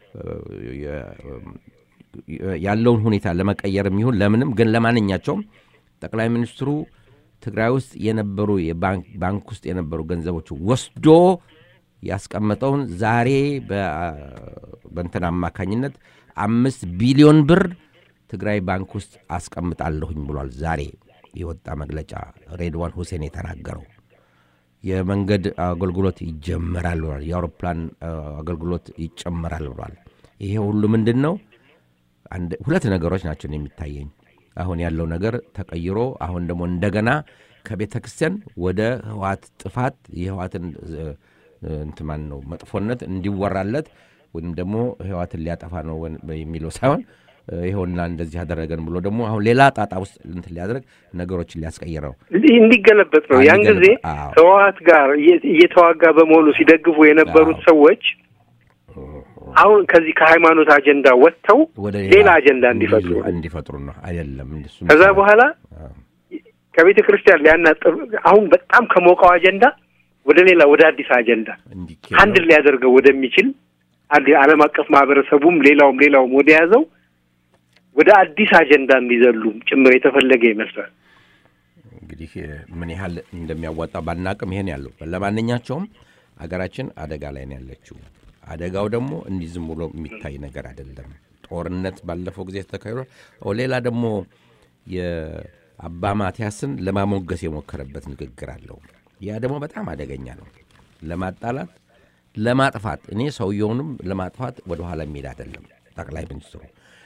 ያለውን ሁኔታ ለመቀየር የሚሆን ለምንም ግን ለማንኛቸውም ጠቅላይ ሚኒስትሩ ትግራይ ውስጥ የነበሩ ባንክ ውስጥ የነበሩ ገንዘቦች ወስዶ ያስቀመጠውን ዛሬ በእንትን አማካኝነት አምስት ቢሊዮን ብር ትግራይ ባንክ ውስጥ አስቀምጣለሁኝ ብሏል። ዛሬ የወጣ መግለጫ ሬድዋን ሁሴን የተናገረው የመንገድ አገልግሎት ይጀመራል ብሏል። የአውሮፕላን አገልግሎት ይጨመራል ብሏል። ይሄ ሁሉ ምንድን ነው? ሁለት ነገሮች ናቸው የሚታየኝ። አሁን ያለው ነገር ተቀይሮ አሁን ደግሞ እንደገና ከቤተ ክርስቲያን ወደ ህዋት ጥፋት የህዋትን እንትማን ነው መጥፎነት እንዲወራለት ወይም ደግሞ ህዋትን ሊያጠፋ ነው የሚለው ሳይሆን ይኸውና እንደዚህ ያደረገን ብሎ ደግሞ አሁን ሌላ ጣጣ ውስጥ እንትን ሊያደርግ ነገሮችን ሊያስቀይር ነው
እንዲገለበጥ ነው። ያን ጊዜ ህወሀት ጋር እየተዋጋ በመሆኑ ሲደግፉ የነበሩት ሰዎች አሁን ከዚህ ከሃይማኖት አጀንዳ ወጥተው ሌላ አጀንዳ እንዲፈጥሩ
እንዲፈጥሩ ነው አይደለም።
ከዛ በኋላ ከቤተ ክርስቲያን ሊያናጥር አሁን በጣም ከሞቀው አጀንዳ ወደ ሌላ ወደ አዲስ አጀንዳ አንድ ሊያደርገው ወደሚችል ዓለም አቀፍ ማህበረሰቡም ሌላውም ሌላውም ወደ ያዘው ወደ አዲስ አጀንዳ እንዲዘሉም ጭምር የተፈለገ ይመስላል።
እንግዲህ ምን ያህል እንደሚያዋጣ ባናቅም ይሄን ያለው ለማንኛቸውም አገራችን አደጋ ላይ ነው ያለችው። አደጋው ደግሞ እንዲህ ዝም ብሎ የሚታይ ነገር አይደለም። ጦርነት ባለፈው ጊዜ ተካሂዷል። ሌላ ደግሞ የአባ ማቲያስን ለማሞገስ የሞከረበት ንግግር አለው። ያ ደግሞ በጣም አደገኛ ነው። ለማጣላት ለማጥፋት እኔ ሰውየውንም ለማጥፋት ወደኋላ የሚሄድ አይደለም ጠቅላይ ሚኒስትሩ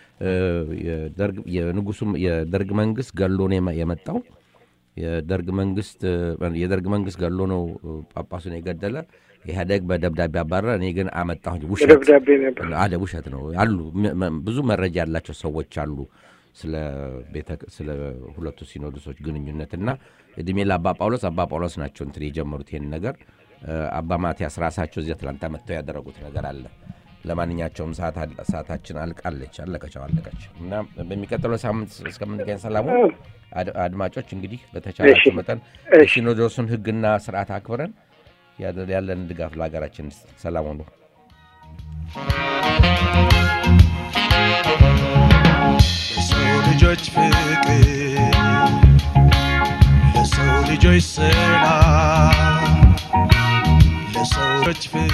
የንጉሱም የደርግ መንግስት ገሎ ነው የመጣው። የደርግ መንግስት የደርግ መንግስት ገሎ ነው ጳጳሱን የገደለ። ኢህአዴግ በደብዳቤ አባረረ። እኔ ግን አመጣሁ። ውሸት አለ፣ ውሸት ነው አሉ። ብዙ መረጃ ያላቸው ሰዎች አሉ ስለ ሁለቱ ሲኖዶሶች ግንኙነት እና እድሜ ለአባ ጳውሎስ አባ ጳውሎስ ናቸው እንትን የጀመሩት ይህን ነገር። አባ ማቲያስ ራሳቸው እዚያ ትላንታ መጥተው ያደረጉት ነገር አለ። ለማንኛቸውም ሰዓታችን አልቃለች፣ አለቀቸው፣ አለቀች እና በሚቀጥለው ሳምንት እስከምንገኝ ሰላሙ አድማጮች እንግዲህ በተቻላቸው መጠን የሲኖዶሱን ሕግና ስርዓት አክብረን ያለን ድጋፍ ለሀገራችን ሰላም ሆኑ።
ለሰው ልጆች ፍቅር፣ ለሰው ልጆች ሰላም፣ ለሰው ልጆች ፍቅር